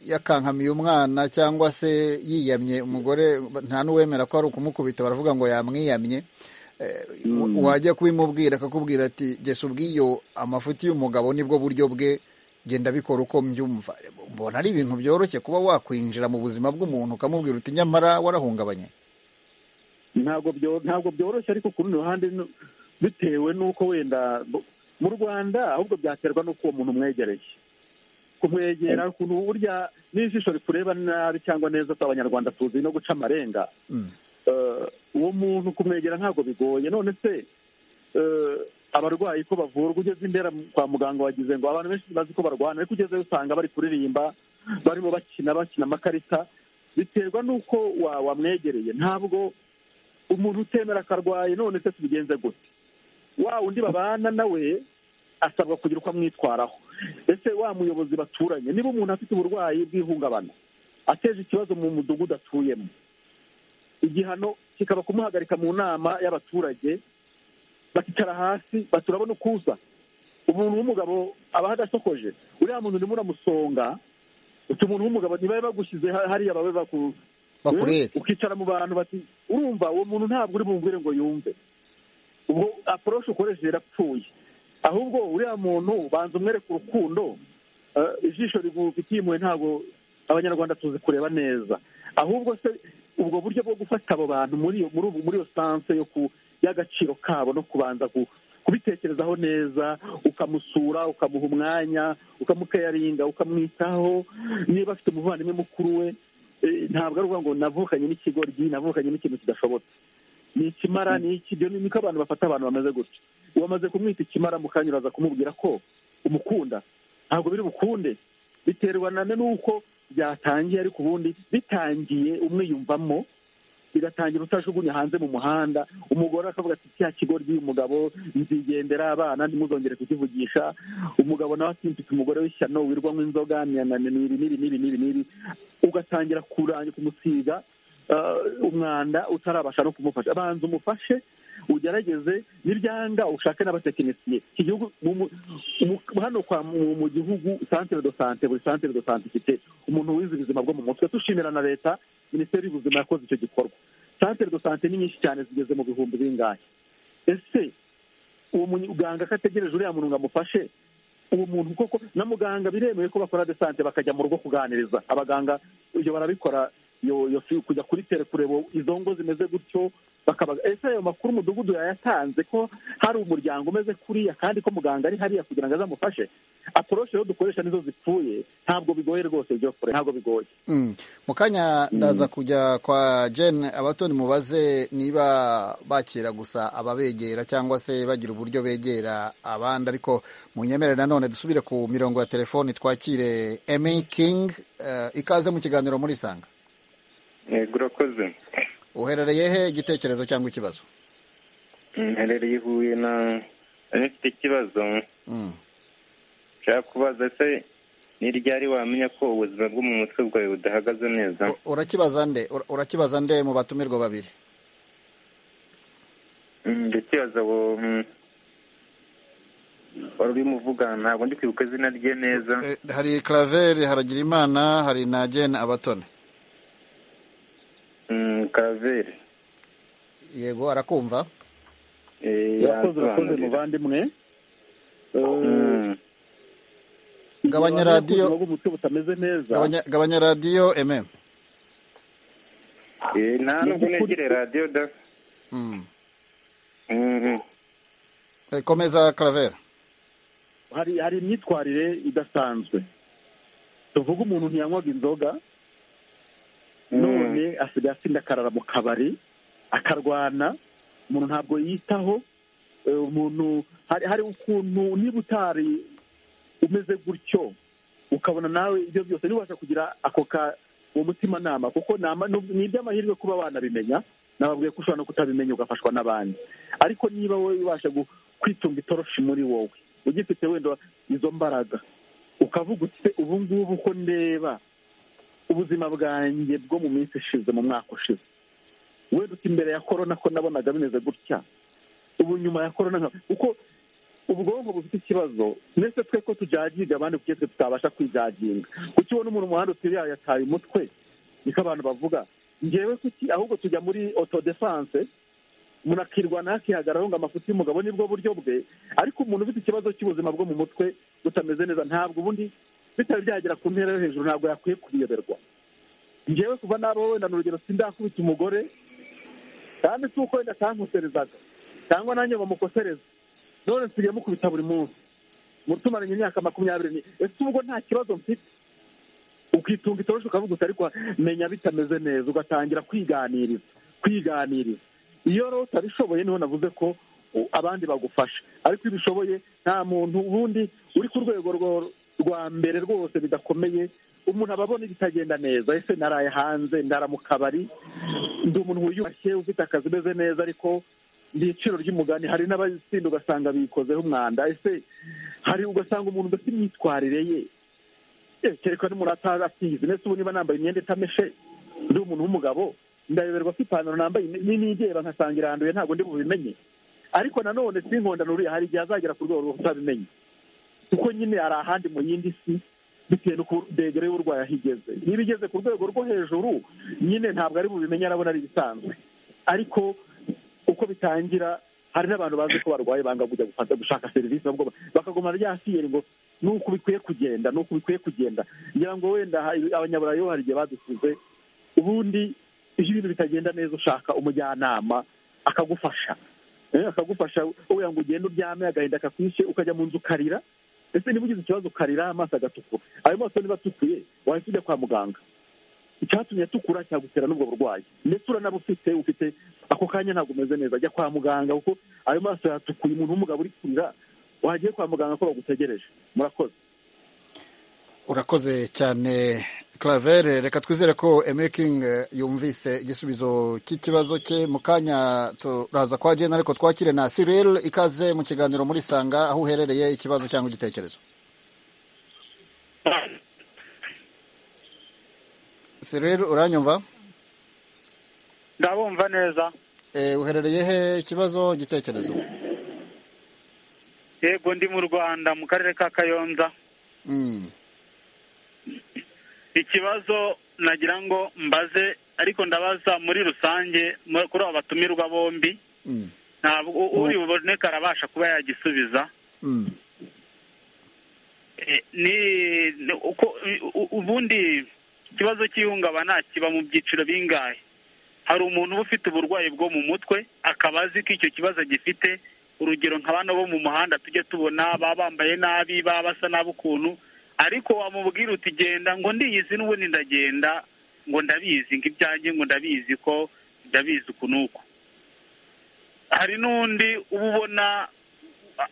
yakankamiye umwana cyangwa se yiyamye umugore nta n'uwemera ko ari ukumukubita baravuga ngo yamwiyamye wajya kubimubwira akakubwira ati gesa ubwiyo amafuti y'umugabo nibwo buryo bwe genda bikora uko mbyumva mbona ari ibintu byoroshye kuba wakwinjira mu buzima bw'umuntu ukamubwira uti nyamara warahungabanye ntabwo byoroshye ariko ku rundi ruhande bitewe n'uko wenda mu rwanda ahubwo byaterwa n'uko uwo muntu umwegereye kumwegera ukuntu burya n'ijisho rikureba nabi cyangwa neza tw'abanyarwanda tuzi no guca amarenga uwo muntu kumwegera ntabwo bigoye none se abarwayi ko bavurwa ugeze imbere kwa muganga wagize ngo abantu benshi bazi ko barwana ariko ugezeyo usanga bari kuririmba barimo bakina bakina amakarita biterwa n'uko wamwegereye ntabwo umuntu utemera akarwaye none se tubigenze gute wa undi babana nawe asabwa kugira uko amwitwaraho ese wa muyobozi baturanye niba umuntu afite uburwayi bw'ihungabana ateje ikibazo mu mudugudu atuyemo igihano kikaba kumuhagarika mu nama y'abaturage bakicara hasi baturabona ukuza umuntu w'umugabo aba adasokoje uriya muntu urimo uramusonga uti umuntu w'umugabo niba bagushyize hariya babe bakureba ukicara mu bantu bati urumva uwo muntu ntabwo uri bumvire ngo yumve ubwo aporoshi ukoresheje irapfuye ahubwo uriya muntu banza umwereka urukundo ijisho rigufitiye impuhwe ntabwo abanyarwanda tuzi kureba neza ahubwo se ubwo buryo bwo gufata abo bantu muri iyo sanse yo ku y'agaciro kabo no kubanza kubitekerezaho neza ukamusura ukamuha umwanya ukamukayaringa ukamwitaho niba afite umuvandimwe mukuru we ntabwo ari ukuvuga ngo navukanye n'ikigoryi navukanye n'ikintu kidashobotse ni ikimara ni iki niko abantu bafata abantu bameze gutya wamaze kumwita ikimara mukanya uraza kumubwira ko umukunda ntabwo biri bukunde biterwa n'uko byatangiye ariko ubundi bitangiye umwiyumvamo bigatangira utajugunya hanze mu muhanda umugore akavuga ati cya kigo ry'umugabo nzigendera abana ntimuzongere kukivugisha umugabo nawe ati mfite umugore w'ishyano wirwamo inzoga n'ibi n'ibi n'ibi n'ibi n'ibi ugatangira kumusiga umwanda utarabasha no kumufasha banza umufashe ugerageze n'ibyanga ushake n'abatekinisiye iki gihugu hano mu gihugu santire do sante buri santire do sante ifite umuntu wize ubuzima bwo mu mutwe dushimira na leta minisiteri y'ubuzima yakoze icyo gikorwa santire do sante ni nyinshi cyane zigeze mu bihumbi bingahe ese uwo muganga ko ategereje uriya muntu ngo amufashe uwo muntu koko na muganga biremewe ko bakora de sante bakajya mu rugo kuganiriza abaganga ibyo barabikora kujya kuri tere kureba izo ngo zimeze gutyo bakabaga ese ayo makuru umudugudu yayatanze ko hari umuryango umeze kuriya kandi ko muganga ari hariya kugira ngo azamufashe aporoshi rero dukoresha nizo zipfuye ntabwo bigoye rwose byo kure ntabwo bigoye mu kanya ndaza kujya kwa jene abatoni mubaze niba bakira gusa ababegera cyangwa se bagira uburyo begera abandi ariko munyemerere nanone dusubire ku mirongo ya telefoni twakire emi kingi ikaze mu kiganiro muri sanga urakoze uherereye he igitekerezo cyangwa ikibazo mherereye ihuye na mfite ikibazo nshaka kubaza se ni ryari wamenya ko ubuzima bwo mu mutwe bwawe budahagaze neza urakibaza nde urakibaza nde mu batumirwa babiri ndakibaza ngo wari urimo uvuga ntabwo ndi kwibuka izina rye neza hari karaveri haragira imana hari na jene abatoni karaveri yego arakumva yakoze urakoze muvandimwe gabanya radiyo bw'umutwe butameze neza gabanya radiyo ememu nta nubwo negere radiyo da komeza karavera hari hari imyitwarire idasanzwe tuvuga umuntu ntiyanywaga inzoga none asigaye asinda akarara mu kabari akarwana umuntu ntabwo yitaho eh, umuntu hari hari ukuntu niba utari umeze gutyo ukabona nawe ibyo byose ntibasha kugira ako ka uwo mutimanama kuko ni ama- ni iby'amahirwe kuba banabimenya nababwiye ko ushobora no kutabimenya ugafashwa n'abandi ariko niba wowe ubasha gu- kwitunga itoroshi muri wowe ugifite wenda izo mbaraga ukavuga uti "Se, ubu ngubu uko ndeba ubuzima bwanjye bwo mu minsi ishize mu mwaka ushize wenda uti mbere ya korona ko nabonaga bimeze gutya ubu nyuma ya korona nka- kuko ubwonko bufite ikibazo ndetse twe ko tujaginga abandi kuko twe tutabasha kwijaginga kuki ubona umuntu mu muhanda uti yaya yataye umutwe niko abantu bavuga ngewe kuki ahubwo tujya muri autodefense umuntu akirwana yakihagararaho ngo amafuti y'umugabo nibwo buryo bwe ariko umuntu ufite ikibazo cy'ubuzima bwo mu mutwe butameze neza ntabwo ubundi bitari byagera ku ntera yo hejuru ntabwo yakwiye kubiyoberwa ngewe kuva n'abo wenda ni urugero sindakubita umugore kandi si uko wenda atankoserezaga cyangwa nanjye ngo mukosereze none nsigaye mukubita buri munsi mu tumaranye imyaka makumyabiri ni ese ubwo nta kibazo mfite ukitunga itoroshi ukavuga uti ariko menya bitameze neza ugatangira kwiganiriza kwiganiriza iyo rero utabishoboye niho navuze ko u- abandi bagufasha ariko iyo ubishoboye nta muntu ubundi uri ku rwego rwo- rwa mbere rwose bidakomeye umuntu aba abona ibitagenda neza ese naraye hanze ndara mu kabari ndi umuntu wiyubashye ufite akazi umeze neza ariko ni iciro ry'umugani hari n'abasinda ugasanga bikozeho umwanda ese hari ugasanga umuntu udafite imyitwarire ye Eh, kereka n'umuntu atazi atizi ndetse ubu niba nambaye imyenda itameshe ndi umuntu w'umugabo ndayoberwa ko ipantaro nambaye ni- nigera nkasanga iranduye ntabwo ndi bubimenye ariko nanone sinkondano hari igihe azagera ku rwego rwo kutabimenye kuko nyine hari ahandi mu yindi si bitewe n'uko degere y'uburwayi aho igeze niba igeze ku rwego rwo hejuru nyine ntabwo ari bubimenye arabona ari ibisanzwe ariko uko bitangira hari n'abantu bazi ko barwaye banga kujya gufata gushaka serivisi nabwo bakaguma rya siyeri ngo ni uku bikwiye kugenda ni uku bikwiye kugenda ngira ngo wenda hari- abanyaburayi bo hari igihe badusize ubundi iyo ibintu bitagenda neza ushaka umujyanama akagufasha Eh, akagufasha wowe ngo ugende uryame agahinda kakwishe ukajya mu nzu ukarira ese niba ugize ikibazo ukarira amaso agatukura ayo maso niba atukuye wahita ujya kwa muganga icyatumye atukura cyagutera n'ubwo burwayi ndetse uranabufite ufite ako kanya ntabwo umeze neza ajya kwa muganga kuko ayo maso yatukuye umuntu w'umugabo uri kurira wagiye kwa muganga ko bagutegereje murakoze urakoze cyane karavere reka twizere ko emekingi yumvise igisubizo cy'ikibazo cye mu kanya turaza kwa jena ariko twakire na siril ikaze mu kiganiro muri sanga aho uherereye ikibazo cyangwa igitekerezo siril uranyumva ndabumva neza Eh, uherereye he ikibazo igitekerezo yego ndi mu rwanda mu karere ka kayonza Mm. ikibazo nagira ngo mbaze ariko ndabaza muri rusange mu- kuri aba batumirwa bombi Mm. ntabwo u- uri buboneke arabasha kuba yagisubiza Mm. Eh, ni ni- uko u- u- ubundi ikibazo cy'ihungabana kiba mu byiciro bingahe hari umuntu uba ufite uburwayi bwo mu mutwe akaba azi ko icyo kibazo agifite urugero nka bano bo mu muhanda tujye tubona baba bambaye nabi baba basa nabi ukuntu ariko wamubwira uti genda ngo ndiyizi n'ubundi ndagenda ngo ndabizi ngo ibyanjye ngo ndabizi ko ndabizi uku n'uku hari n'undi uba ubona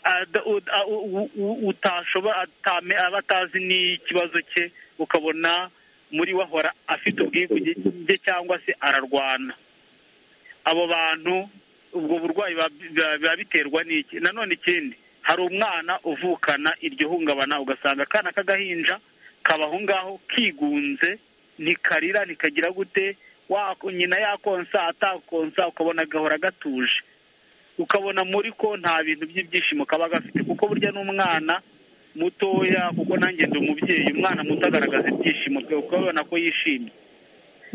ada- u- a- u- u- u- utashobora atame- aba atazi n'ikibazo cye ukabona muri we ahora afite ubwikuge cyangwa se ararwana abo bantu ubwo burwayi biba- biba biba biterwa n'iki nanone ikindi hari umwana uvukana iryo hungabana ugasanga akana k'agahinja kaba aho ngaho kigunze ntikarira ntikagira gute wa- nyina yakonsa atakonsa ukabona gahora gatuje ukabona muri ko nta bintu by'ibyishimo kaba gafite kuko burya n'umwana mutoya kuko nanjye ndi umubyeyi umwana muto agaragaza ibyishimo bwe ukabona ko yishimye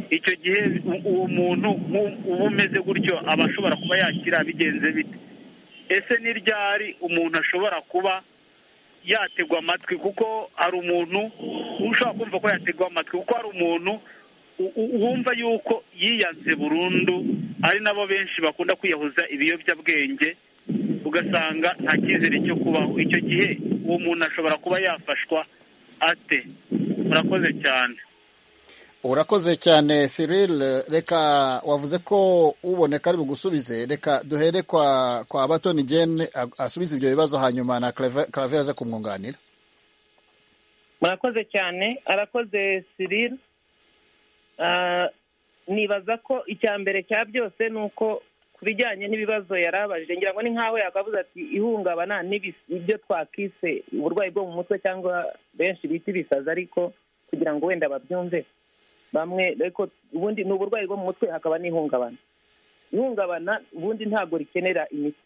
icyo gihe u- uwo muntu nk'u- uba umeze gutyo aba ashobora kuba yakira bigenze bite ese ni ryari umuntu ashobora kuba yategwa amatwi kuko hari umuntu ushobora kumva ko yategwa amatwi kuko hari umuntu wumva yuko yiyanze burundu ari nabo benshi bakunda kwiyahuza ibiyobyabwenge ugasanga nta cyizere cyo kubaho icyo gihe uwo muntu ashobora kuba yafashwa ate urakoze cyane urakoze cyane Cyril reka wavuze ko uboneka ari bugusubize reka duhere kwa kwa batoni gene asubize ibyo bibazo hanyuma na clave aze kumwunganira murakoze cyane arakoze Cyril nibaza ko icya mbere cya byose ni uko ku bijyanye n'ibibazo yarabajije ngira ngo ni nk'aho yakavuze ati ihungabana n'ibyo twakise uburwayi bwo mu mutwe cyangwa benshi bita ibisazi ariko kugira ngo wenda babyumve bamwe ariko ubundi ni uburwayi bwo mu mutwe hakaba n'ihungabana ihungabana ubundi ntabwo rikenera imiti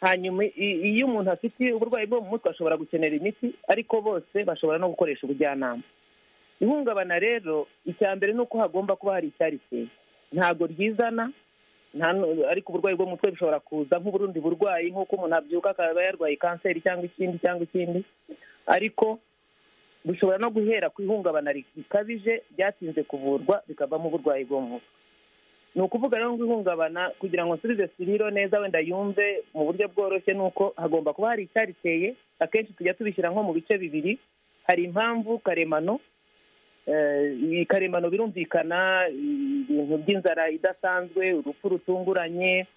hanyuma iyo umuntu afite uburwayi bwo mu mutwe ashobora gukenera imiti ariko bose bashobora no gukoresha ubujyanama ihungabana rero icya mbere ni uko hagomba kuba hari icyarikeye ntabwo ryizana ariko uburwayi bwo mu mutwe bushobora kuza nk'uburundi burwayi nk'uko umuntu abyuka akaba yarwaye kanseri cyangwa ikindi cyangwa ikindi ariko bushobora no guhera ku ihungabana rikabije byatinze kuvurwa bikavamo uburwayi bwo mu mutwe ni ukuvuga rero ngo ihungabana kugira ngo nsubize siriro neza wenda yumve mu buryo bworoshye ni uko hagomba kuba hari icyariteye akenshi tujya tubishyira nko mu bice bibiri hari impamvu karemano karemano birumvikana ibintu by'inzara idasanzwe urupfu rutunguranye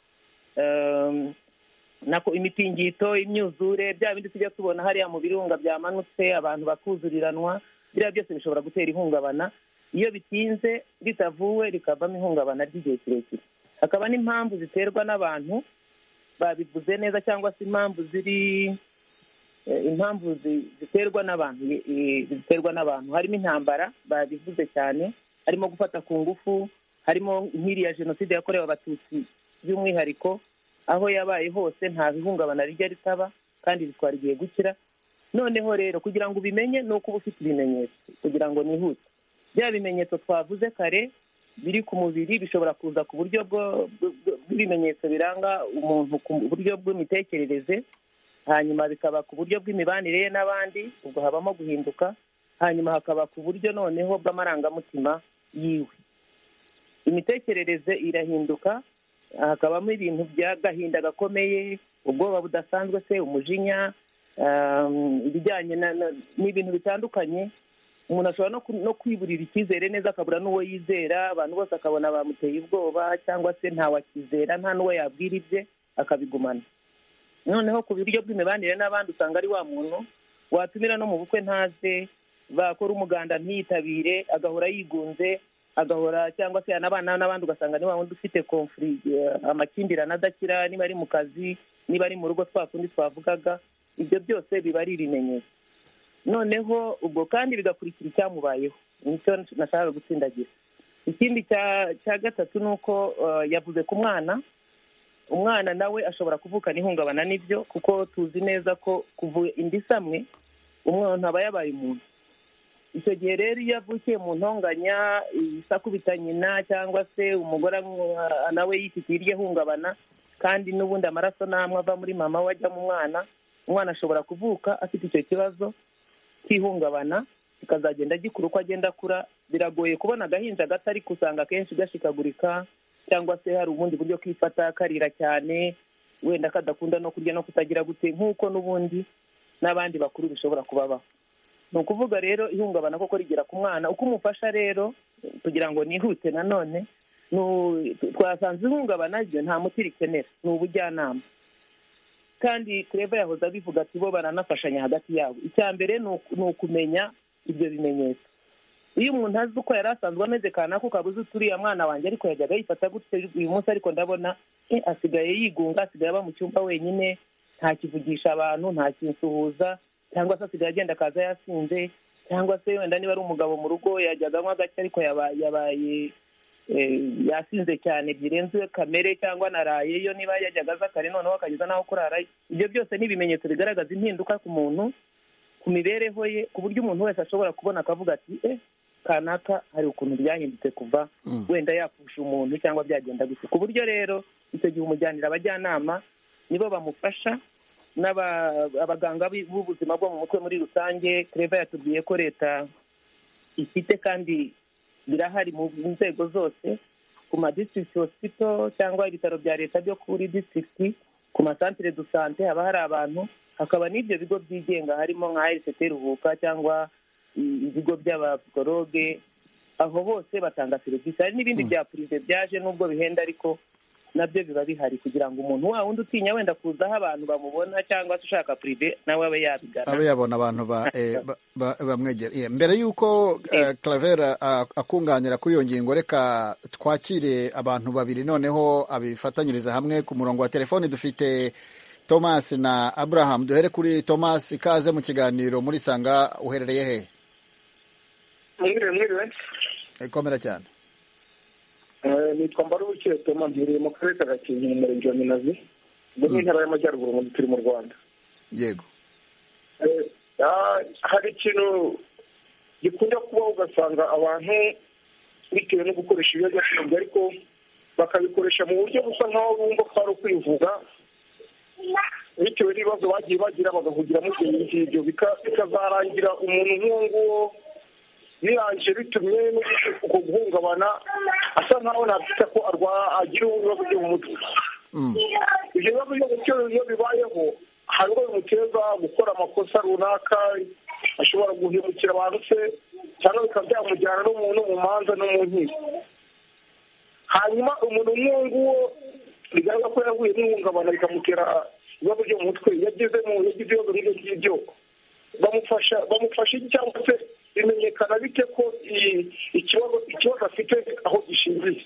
imitingito imyuzure bya bindi tujya tubona hariya mu birunga byamanutse abantu bakuzuriranwa biriya byose bishobora gutera ihungabana iyo bitinze bitavuwe rikavamo ihungabana ry'igihe kirekire hakaba n'impamvu ziterwa n'abantu babivuze neza cyangwa se impamvu ziri impamvu ziterwa n'abantu ziterwa n'abantu harimo intambara babivuze cyane harimo gufata ku ngufu harimo nk'iriya jenoside yakorewe abatutsi by'umwihariko aho yabaye hose nta bihungabana rijya ritaba kandi ritwara igihe gukira noneho rero kugira ngo ubimenye ni uko uba ufite ibimenyetso kugira ngo nihute bya bimenyetso twavuze kare biri ku mubiri bishobora kuza ku buryo bw'ibimenyetso biranga umuntu ku buryo bw'imitekerereze hanyuma bikaba ku buryo bw'imibanire ye n'abandi ubwo habamo guhinduka hanyuma hakaba ku buryo noneho bw'amarangamutima yiwe imitekerereze irahinduka hakabamo ibintu by'agahinda gakomeye ubwoba budasanzwe se umujinya ibijyanye n'ibintu bitandukanye umuntu ashobora no kwiburira icyizere neza akabura n'uwo yizera abantu bose akabona bamuteye ubwoba cyangwa se ntawakizera nta n'uwo yabwira ibye akabigumana noneho ku buryo bw'imibanire n'abandi usanga ari wa muntu watumira no mu bukwe ntaze bakora umuganda ntiyitabire agahora yigunze agahora cyangwa se yanabana n'abandi ugasanga ni wa wundi ufite komfuri amakimbirane adakira niba ari mu kazi niba ari mu rugo twakundi twavugaga ibyo byose biba ari ibimenyetso noneho ubwo kandi bigakurikira icyamubayeho nicyo nashakaga gutsindagira ikindi cya gatatu ni uko yavuze ku mwana umwana nawe ashobora kuvukana ihungabana n'ibyo kuko tuzi neza ko kuvuye indi samwe umwana aba yabaye umuntu icyo gihe rero iyo avukiye mu ntonganya isakubita nyina cyangwa se umugore nawe yifitiye iryo hungabana kandi n'ubundi amaraso n'amwe ava muri mama we ajya mu mwana umwana ashobora kuvuka afite icyo kibazo cy'ihungabana kikazagenda gikura uko agenda akura biragoye kubona agahinja gato ariko usanga akenshi gashikagurika cyangwa se hari ubundi buryo kifata karira cyane wenda kadakunda no kurya no kutagira gute nk'uko n'ubundi n'abandi bakuru bishobora kubabaho ni ukuvuga rero ihungabana koko rigera ku mwana uko umufasha rero kugira ngo nihute nanone twasanze ihungabana ryo nta muti rikenera ni ubujyanama kandi kureba yahoze abivuga ati bo baranafashanya hagati yabo icya mbere ni ukumenya ibyo bimenyetso iyo umuntu azi uko yari asanzwe ameze kanaka ukabuze uturiye mwana wanjye ariko yajyaga yifata gutya uyu munsi ariko ndabona asigaye yigunga asigaye aba mu cyumba wenyine ntakivugisha abantu ntakinsuhuza cyangwa se asigaye agenda akaza yasinze cyangwa se wenda niba ari umugabo mu rugo yajyaga anywa gake ariko yabaye yasinze cyane birenze kamere cyangwa narayeyo niba yajyaga aza kare noneho akageza n'aho kurara ibyo byose ni ibimenyetso bigaragaza impinduka ku muntu ku mibereho ye ku buryo umuntu wese ashobora kubona akavuga ati eh kanaka hari ukuntu byahindutse kuva wenda yapfusha umuntu cyangwa byagenda gusa ku buryo rero icyo gihe umujyanira abajyanama nibo bamufasha abaganga b'ubuzima bwo mu mutwe muri rusange kereva yatubwiye ko leta ifite kandi birahari mu nzego zose ku ma district hospital cyangwa ibitaro bya leta byo kuri district ku masantire du sante haba hari abantu hakaba n'ibyo bigo byigenga harimo nka rct ruhuka cyangwa ibigo by'abapsikologe aho bose batanga serivisi hari n'ibindi bya purive byaje n'ubwo bihenda ariko nabyo biba bihari kugira ngo umuntu wa wundi utinya wenda kuza aho abantu bamubona cyangwa se ushaka purive nawe abe yabigana abe yabona abantu bamwegera mbere y'uko Clavera akunganira kuri iyo ngingo reka twakire abantu babiri noneho abifatanyiriza hamwe ku murongo wa telefoni dufite thomas na abraham duhere kuri thomas ikaze mu kiganiro muri sanga uherereye he mwiriwe mwiriwe ikomera cyane nitwa mbarubukiye thomas nhereye mu karere ka gakenke mu murenge wa minazi mu ntara y'amajyaruguru mu turi mu rwanda yego hari ikintu gikunda kubaho ugasanga abantu bitewe no gukoresha ibiyobyabwenge ariko bakabikoresha mu buryo busa nk'aho bumva ko ari ukwivuga bitewe n'ibibazo bagiye bagira bagahugiramo ibyo ngibyo bikazarangira umuntu nk'uwo nguwo birangije bitumye uko guhungabana asa nkaho nakwita ko agira ibibazo byo mu mutwe ibyo bibazo byo gutyo iyo bibayeho hari uwo bimuteza gukora amakosa runaka ashobora guhemukira abantu se cyangwa bikaba byamujyana no mu manza no mu nkiko hanyuma umuntu nk'uwo nguwo bigaragara ko yahuye n'ihungabana bikamutera ibibazo byo mu mutwe yagezemo yagize ibibazo nk'ibyo ngibyo bamufasha bamufasha cyangwa se bimenyekana bite ko ikibazo ikibazo afite aho gishingiye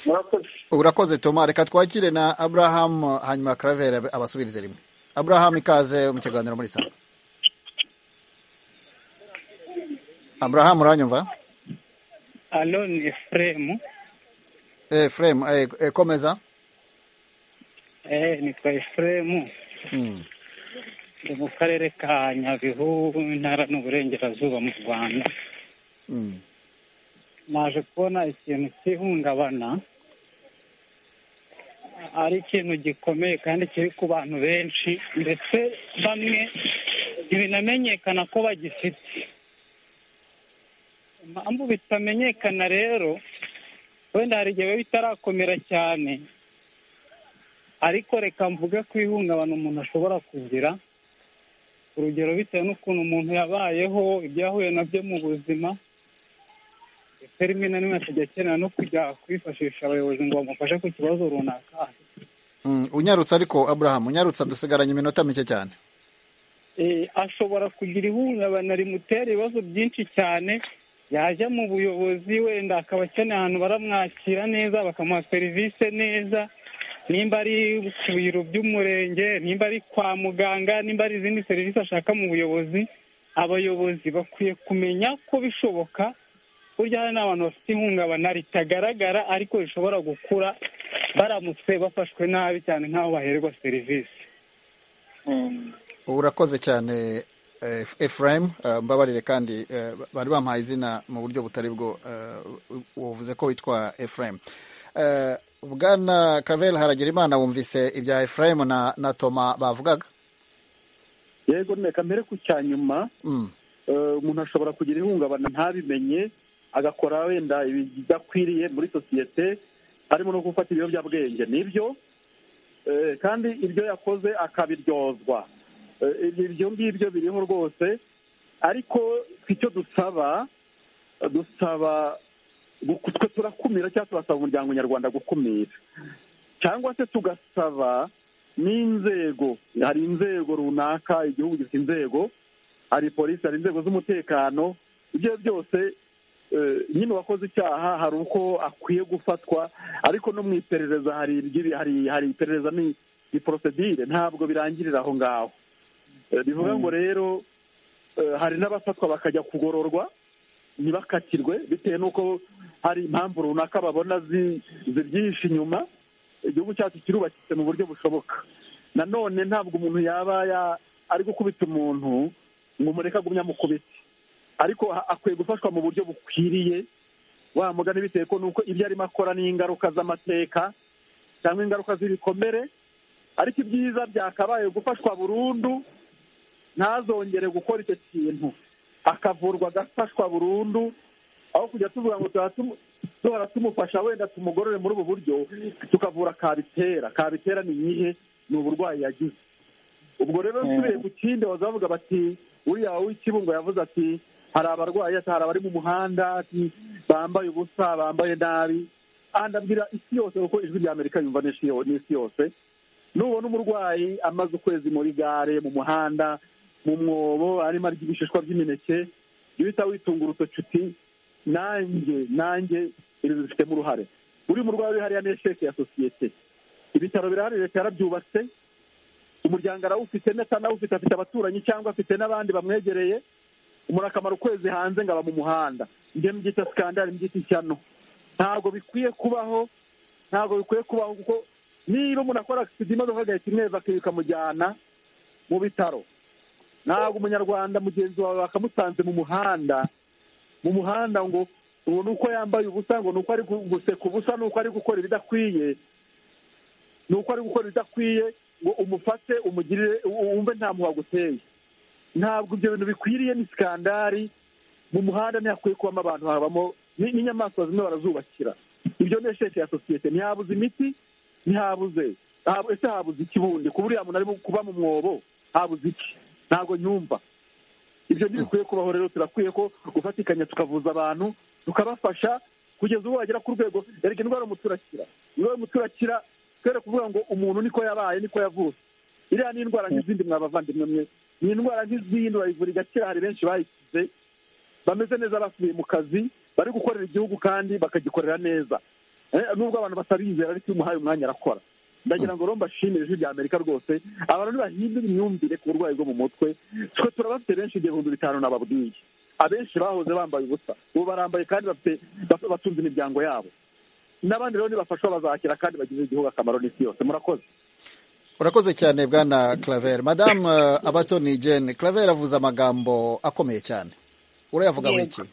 murakoze urakoze toma reka twakire na aburahamu hanyuma karavera abasubirize rimwe aburahamu ikaze mu kiganiro muri saa aburahamu uranyumva alo ni efuremu efuremu komeza nitwa efuremu ni mu karere ka nyabihu intara n'uburengerazuba mu rwanda naje kubona ikintu cy'ihungabana ari ikintu gikomeye kandi kiri ku bantu benshi ndetse bamwe ntibinamenyekana ko bagifite impamvu bitamenyekana rero wenda hari igihe biba bitarakomera cyane ariko reka mvuge ko ihungabana umuntu ashobora kugira urugero bitewe n'ukuntu umuntu yabayeho ibyo yahuye nabyo mu buzima ndetse rimwe na rimwe akajya akenera no kujya kwifashisha abayobozi ngo bamufashe ku kibazo runaka unyarutse ariko aburahamu unyarutse dusigaranye iminota mike cyane ashobora kugira ihungabana rimutera ibibazo byinshi cyane yajya mu buyobozi wenda akaba akeneye ahantu baramwakira neza bakamuha serivisi neza nimba ari ku biro by'umurenge nimba ari kwa muganga nimba ari izindi serivisi ashaka mu buyobozi abayobozi bakwiye kumenya ko bishoboka burya hari n'abantu bafite ihungabana ritagaragara ariko rishobora gukura baramutse bafashwe nabi cyane nk'aho baherwa serivisi urakoze cyane efurayim mbabarire kandi bari bampaye izina mu buryo butari bwo wavuze ko witwa efurayim bwana kavel Haragirimana wumvise ibya efurayim na na toma bavugaga yego reka mbere ku cya nyuma umuntu ashobora kugira ihungabana ntabimenye agakora wenda ibidakwiriye muri sosiyete harimo no gufata ibiyobyabwenge nibyo kandi ibyo yakoze akabiryozwa ibyo ngibyo biriho rwose ariko icyo dusaba dusaba twe turakumira cyangwa turasaba umuryango nyarwanda gukumira cyangwa se tugasaba n'inzego hari inzego runaka igihugu gifite inzego hari polisi hari inzego z'umutekano ibyo byose nyine uwakoze icyaha hari uko akwiye gufatwa ariko no mu iperereza hari iperereza ni porosedire ntabwo birangirira aho ngaho bivuga ngo rero hari n'abafatwa bakajya kugororwa ntibakatirwe bitewe n'uko hari impamvu runaka babona zibyihishe inyuma igihugu cyacu kirubakitse mu buryo bushoboka nanone ntabwo umuntu yaba ari gukubita umuntu ngo umureke agumye amukubite ariko akwiye gufashwa mu buryo bukwiriye wamugana bitewe ko nuko ibyo arimo akora ni ingaruka z'amateka cyangwa ingaruka z'ibikomere ariko ibyiza byakabaye gufashwa burundu ntazongere gukora icyo kintu akavurwa agafashwa burundu aho kujya tuvuga ngo duhora tumufasha wenda tumugorore muri ubu buryo tukavura kabitera kabitera ni iyihe ni uburwayi yagize ubwo rero turiye ku kindi bavuga bati uriya w'ikibungo yavuze ati hari abarwayi hari abari mu muhanda bambaye ubusa bambaye nabi ndabwira isi yose kuko ijwi rya amerika yumva n'isi yose nubona umurwayi amaze ukwezi muri gare mu muhanda mu mwobo arimo arya ibishishwa by'imineke iyo uhita witunga urutoki uti nanjye nanjye ibi bifitemo uruhare buri murwayi uri hariya ni sheke ya sosiyete ibitaro birahari leta yarabyubatse umuryango arawufite ndetse anawufite afite abaturanyi cyangwa afite n'abandi bamwegereye umurakamaro ukwezi hanze ngo aba mu muhanda njye mbyita sikandari mbyita ishyano ntabwo bikwiye kubaho ntabwo bikwiye kubaho kuko niba umuntu akora agisida imodoka agahita imweva ikamujyana mu bitaro ntabwo umunyarwanda mugenzi wawe bakamusanze mu muhanda mu muhanda ngo ngo ni uko yambaye ubusa ngo ni uko ari guseka ubusa ni uko ari gukora ibidakwiye ni uko ari gukora ibidakwiye ngo umufate umugirire wumve nta waguteye ntabwo ibyo bintu bikwiriye ni sikandari mu muhanda ntihakwiye kubamo abantu habamo n'inyamaswa zimwe barazubakira ibyo ni esheke ya sosiyete ntihabuze imiti ntihabuze ese habuze ikibundi kuba uriya muntu arimo kuba mu mwobo habuze iki ntabwo nyumva ibyo ntibikwiye kubaho rero turakwiye ko gufatikanya tukavuza abantu tukabafasha kugeza ubu wagera ku rwego erega indwara umuturakira indwara umuturakira twere kuvuga ngo umuntu niko yabaye niko yavutse iriya ni indwara nk'izindi mwabavandimwe mwe ni indwara nk'izindi urayivura igakira hari benshi bayikize bameze neza basubiye mu kazi bari gukorera igihugu kandi bakagikorera neza nubwo abantu batabizera ariko iyo umuhaye umwanya arakora ndagira ngo rero mbashimire ijwi rya amerika rwose abantu ntibahindura imyumvire ku burwayi bwo mu mutwe twe turabafite benshi igihumbi bitanu nababwiye abenshi bahoze bambaye ubusa ubu barambaye kandi batunze imiryango yabo n'abandi rero nibafashwa bazakira kandi bagirira igihugu akamaro n'isi yose murakoze urakoze cyane bwana claver madamu abatoni jane claver avuze amagambo akomeye cyane urayavuga wiki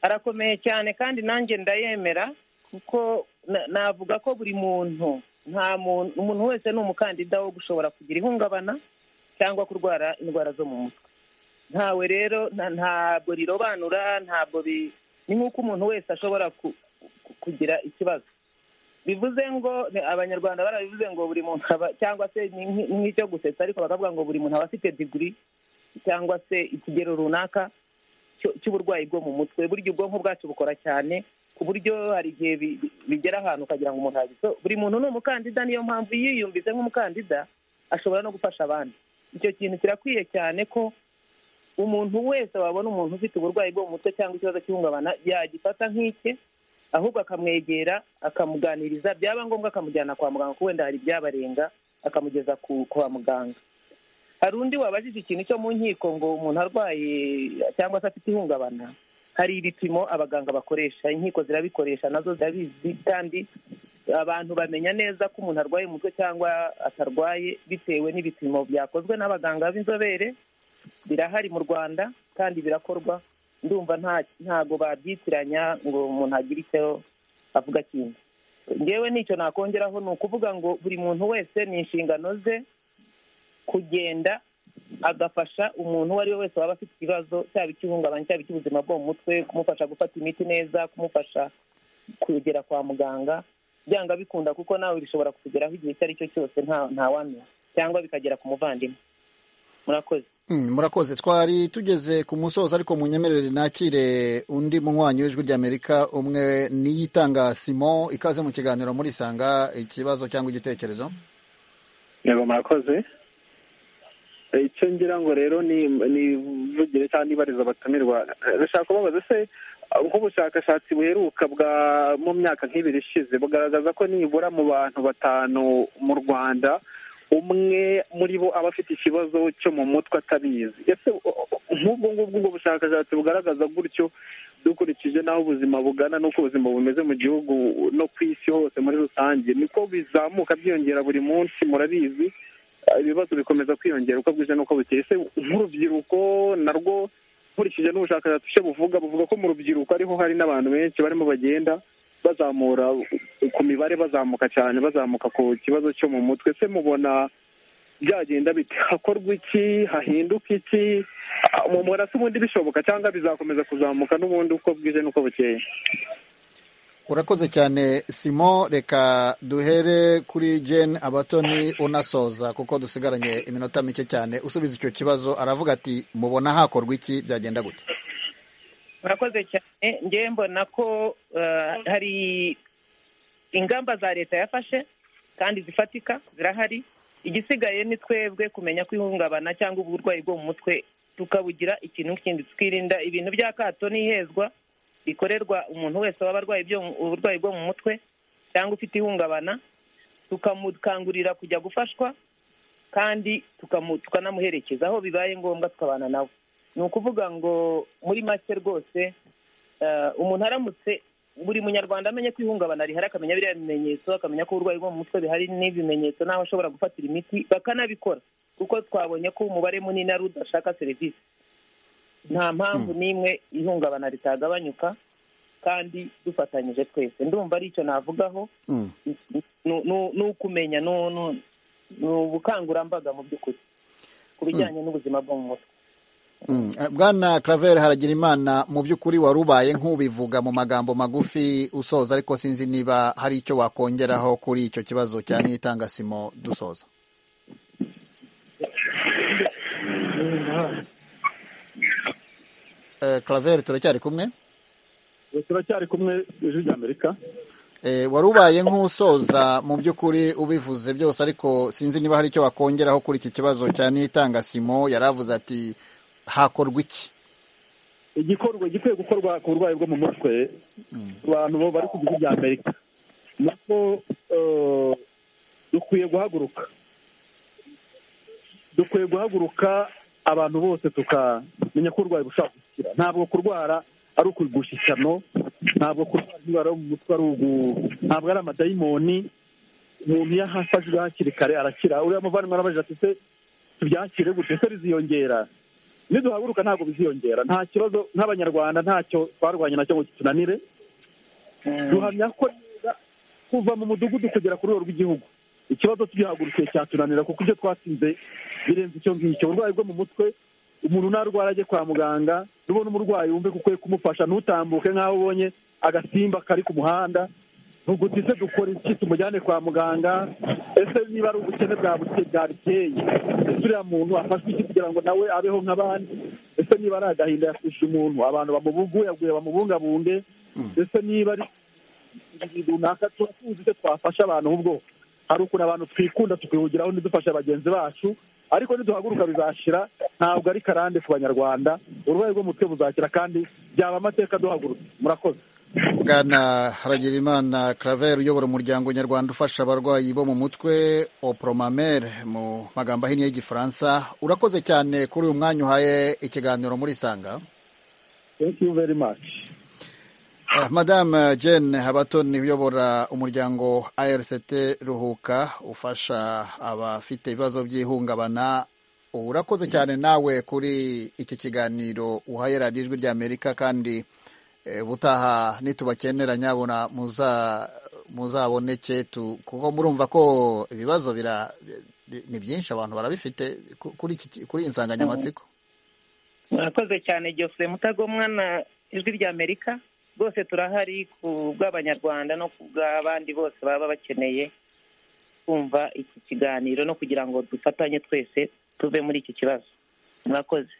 arakomeye cyane kandi nanjye ndayemera kuko navuga ko buri muntu nta muntu umuntu wese ni umukandida wo gushobora kugira ihungabana cyangwa kurwara indwara zo mu mutwe ntawe rero ntabwo rirobanura ntabwo ni nk'uko umuntu wese ashobora kugira ikibazo bivuze ngo abanyarwanda barabivuze ngo buri muntu cyangwa se nk'icyo gusetsa ariko bakavuga ngo buri muntu aba afite diguri cyangwa se ikigero runaka cy'uburwayi bwo mu mutwe burya ubwonko bwacu bukora cyane ku buryo hari igihe bigera ahantu ukagira ngo umuntu yagize buri muntu ni umukandida niyo mpamvu iyo yiyumvise nk'umukandida ashobora no gufasha abandi icyo kintu kirakwiye cyane ko umuntu wese wabona umuntu ufite uburwayi bwo mu mutwe cyangwa ikibazo cy'ihungabana yagifata nk'ike ahubwo akamwegera akamuganiriza byaba ngombwa akamujyana kwa muganga kuko wenda hari ibyabarenga akamugeza kwa muganga hari undi wabajije ikintu cyo mu nkiko ngo umuntu arwaye cyangwa se afite ihungabana hari ibipimo abaganga bakoresha inkiko zirabikoresha nazo zirabizi kandi abantu bamenya neza ko umuntu arwaye umutwe cyangwa atarwaye bitewe n'ibipimo byakozwe n'abaganga b'inzobere birahari mu rwanda kandi birakorwa ndumva ntago babyitiranya ngo umuntu agire icyo avuga kindi ngewe n'icyo nakongeraho ni ukuvuga ngo buri muntu wese ni inshingano ze kugenda agafasha umuntu uwo ari we wese waba afite ikibazo cyaba icy'ihungabana cyaba icy'ubuzima bwo mu mutwe kumufasha gufata imiti neza kumufasha kugera kwa muganga byanga bikunda kuko nawe bishobora kutugeraho igihe icyo ari cyo cyose ntawamenya cyangwa bikagera ku muvandimwe murakoze murakoze twari tugeze ku musozo ariko munyemerere nakire undi munywanyi w'ijwi ry'amerika umwe niyitanga simon ikaze mu kiganiro muri sanga ikibazo cyangwa igitekerezo yego murakoze icyo ngira ngo rero nivugire cyangwa nibariza abatumirwa ndashaka kubabaza se nk'ubushakashatsi buheruka bwa mu myaka nk'ibiri ishize bugaragaza ko nibura mu bantu batanu mu rwanda umwe muri bo aba afite ikibazo cyo mu mutwe atabizi ese nk'ubwo ngubwo ubwo bushakashatsi bugaragaza gutyo dukurikije n'aho ubuzima bugana n'uko ubuzima bumeze mu gihugu no ku isi hose muri rusange niko bizamuka byiyongera buri munsi murabizi ibibazo bikomeza kwiyongera uko bwije n'uko bukeye ese nk'urubyiruko narwo nkurikije n'ubushakashatsi icyo buvuga buvuga ko mu rubyiruko ariho hari n'abantu benshi barimo bagenda bazamura ku mibare bazamuka cyane bazamuka ku kibazo cyo mu mutwe se mubona byagenda bite hakorwa iki hahinduka iki murasa ubundi bishoboka cyangwa bizakomeza kuzamuka n'ubundi uko bwije n'uko bukeye urakoze cyane simon reka duhere kuri jane abatoni unasoza kuko dusigaranye iminota mike cyane usubiza icyo kibazo aravuga ati mubona hakorwa iki byagenda gute murakoze cyane ngewe mbona ko hari ingamba za leta yafashe kandi zifatika zirahari igisigaye ni twebwe kumenya ko ihungabana cyangwa uburwayi bwo mu mutwe tukabugira ikintu kindi tukirinda ibintu by'akato n'ihezwa bikorerwa umuntu wese waba arwaye uburwayi bwo mu mutwe cyangwa ufite ihungabana tukamukangurira kujya gufashwa kandi tukanamuherekeza aho bibaye ngombwa tukabana nawe ni ukuvuga ngo muri make rwose umuntu aramutse buri munyarwanda amenye ko ihungabana rihari akamenya biriya bimenyetso akamenya ko uburwayi bwo mu mutwe bihari n'ibimenyetso n'aho ashobora gufatira imiti bakanabikora kuko twabonye ko umubare munini ari udashaka serivisi nta mpamvu n'imwe ihungabana ritagabanyuka kandi dufatanyije twese ndumva ari icyo navugaho ni ukumenya ni ubukangurambaga mu by'ukuri ku bijyanye n'ubuzima bwo mu mutwe bwana claver haragira imana mu by'ukuri wari ubaye nk'ubivuga mu magambo magufi usoza ariko sinzi niba hari icyo wakongeraho kuri icyo kibazo cya n'itangasimo dusoza claver turacyari kumwe turacyari kumwe ejo ry'amerika wari ubaye nk'usoza mu by'ukuri ubivuze byose ariko sinzi niba hari icyo wakongeraho kuri iki kibazo cya n'itangasimo yaravuze ati hakorwa iki igikorwa gikwiye gukorwa ku burwayi bwo mu mutwe abantu bari ku gihugu cya amerika nako dukwiye guhaguruka dukwiye guhaguruka abantu bose tukamenya ko uburwayi bushobora gukira ntabwo kurwara ari ukugusha ishyano ntabwo kurwara indwara yo mu mutwe ari ugu ntabwo ari amadayimoni umuntu iyo ahafashwe hakiri kare arakira uriya muvandimwe arabaje ati se tubyakire gute se riziyongera niduhaguruka ntabwo biziyongera nta kibazo nk'abanyarwanda ntacyo twarwanye nacyo ngo tunanire duhamya ko kuva mu mudugudu kugera ku rwego rw'igihugu ikibazo tugihagurukiye cyatunanira kuko ibyo twatsinze birenze icyo ngicyo uburwayi bwo mu mutwe umuntu ntarwara ajye kwa muganga nubona umurwayi wumve ko ukwiye kumufasha ntutambuke nk'aho ubonye agasimba kari ku muhanda ntuguti se dukora iki tumujyane kwa muganga ese niba ari ubukene bwabiteye ese uriya muntu afashwe iki kugira ngo nawe abeho nk'abandi ese niba ari agahinda yafashe umuntu abantu bamubuguyaguye bamubungabunge ese niba ari runaka turakuzi se twafasha abantu ahubwo hari ukuntu abantu twikunda tukihugiraho ntidufashe bagenzi bacu ariko niduhaguruka bizashira ntabwo ari karande ku banyarwanda uburwayi bwo mu mutwe buzakira kandi byaba amateka duhagurutse murakoze bwana haragirimana claver uyobora umuryango nyarwanda ufasha abarwayi bo mu mutwe opromamere mu magambo ahinnye y'igifaransa urakoze cyane kuri uyu mwanya uhaye ikiganiro muri isanga madame jane habatoni uyobora umuryango ARCT ruhuka ufasha abafite ibibazo by'ihungabana urakoze cyane nawe kuri iki kiganiro uhaye radiyo ijwi ry'amerika kandi ubutaha nitubakenera nyabona muzaboneke kuko murumva ko ibibazo ni byinshi abantu barabifite kuri iyi nsanganyamatsiko murakoze cyane jose mutagomwa na ijwi ry'amerika rwose turahari ku bw'abanyarwanda no ku bw'abandi bose baba bakeneye kumva iki kiganiro no kugira ngo dufatanye twese tuve muri iki kibazo murakoze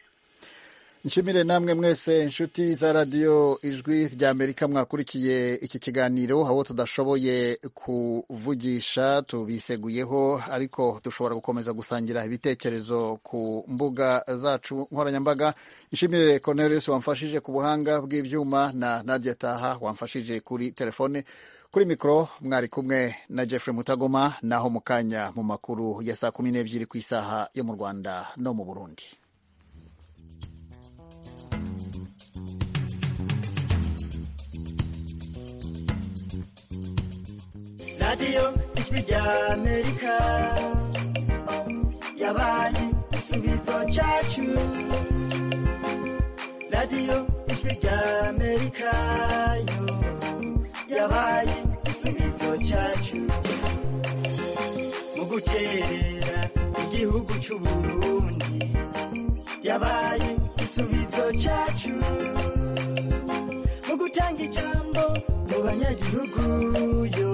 nshimire namwe mwese inshuti za radiyo ijwi ry'amerika mwakurikiye iki kiganiro aho tudashoboye kuvugisha tubiseguyeho ariko dushobora gukomeza gusangira ibitekerezo ku mbuga zacu nkoranyambaga nshimire Cornelius wamfashije ku buhanga bw'ibyuma na Nadia Taha wamfashije kuri telefone kuri mikoro mwari kumwe na Jeffrey Mutagoma naho mu kanya mu makuru ya saa kumi n'ebyiri ku isaha yo mu Rwanda no mu Burundi radiyo ijwi rya amerika yabaye igisubizo cyacu radiyo ijwi rya amerika yo yabaye igisubizo cyacu mu guterera igihugu cy'uburundi yabaye igisubizo cyacu mu gutanga ijambo mu banyagihugu yo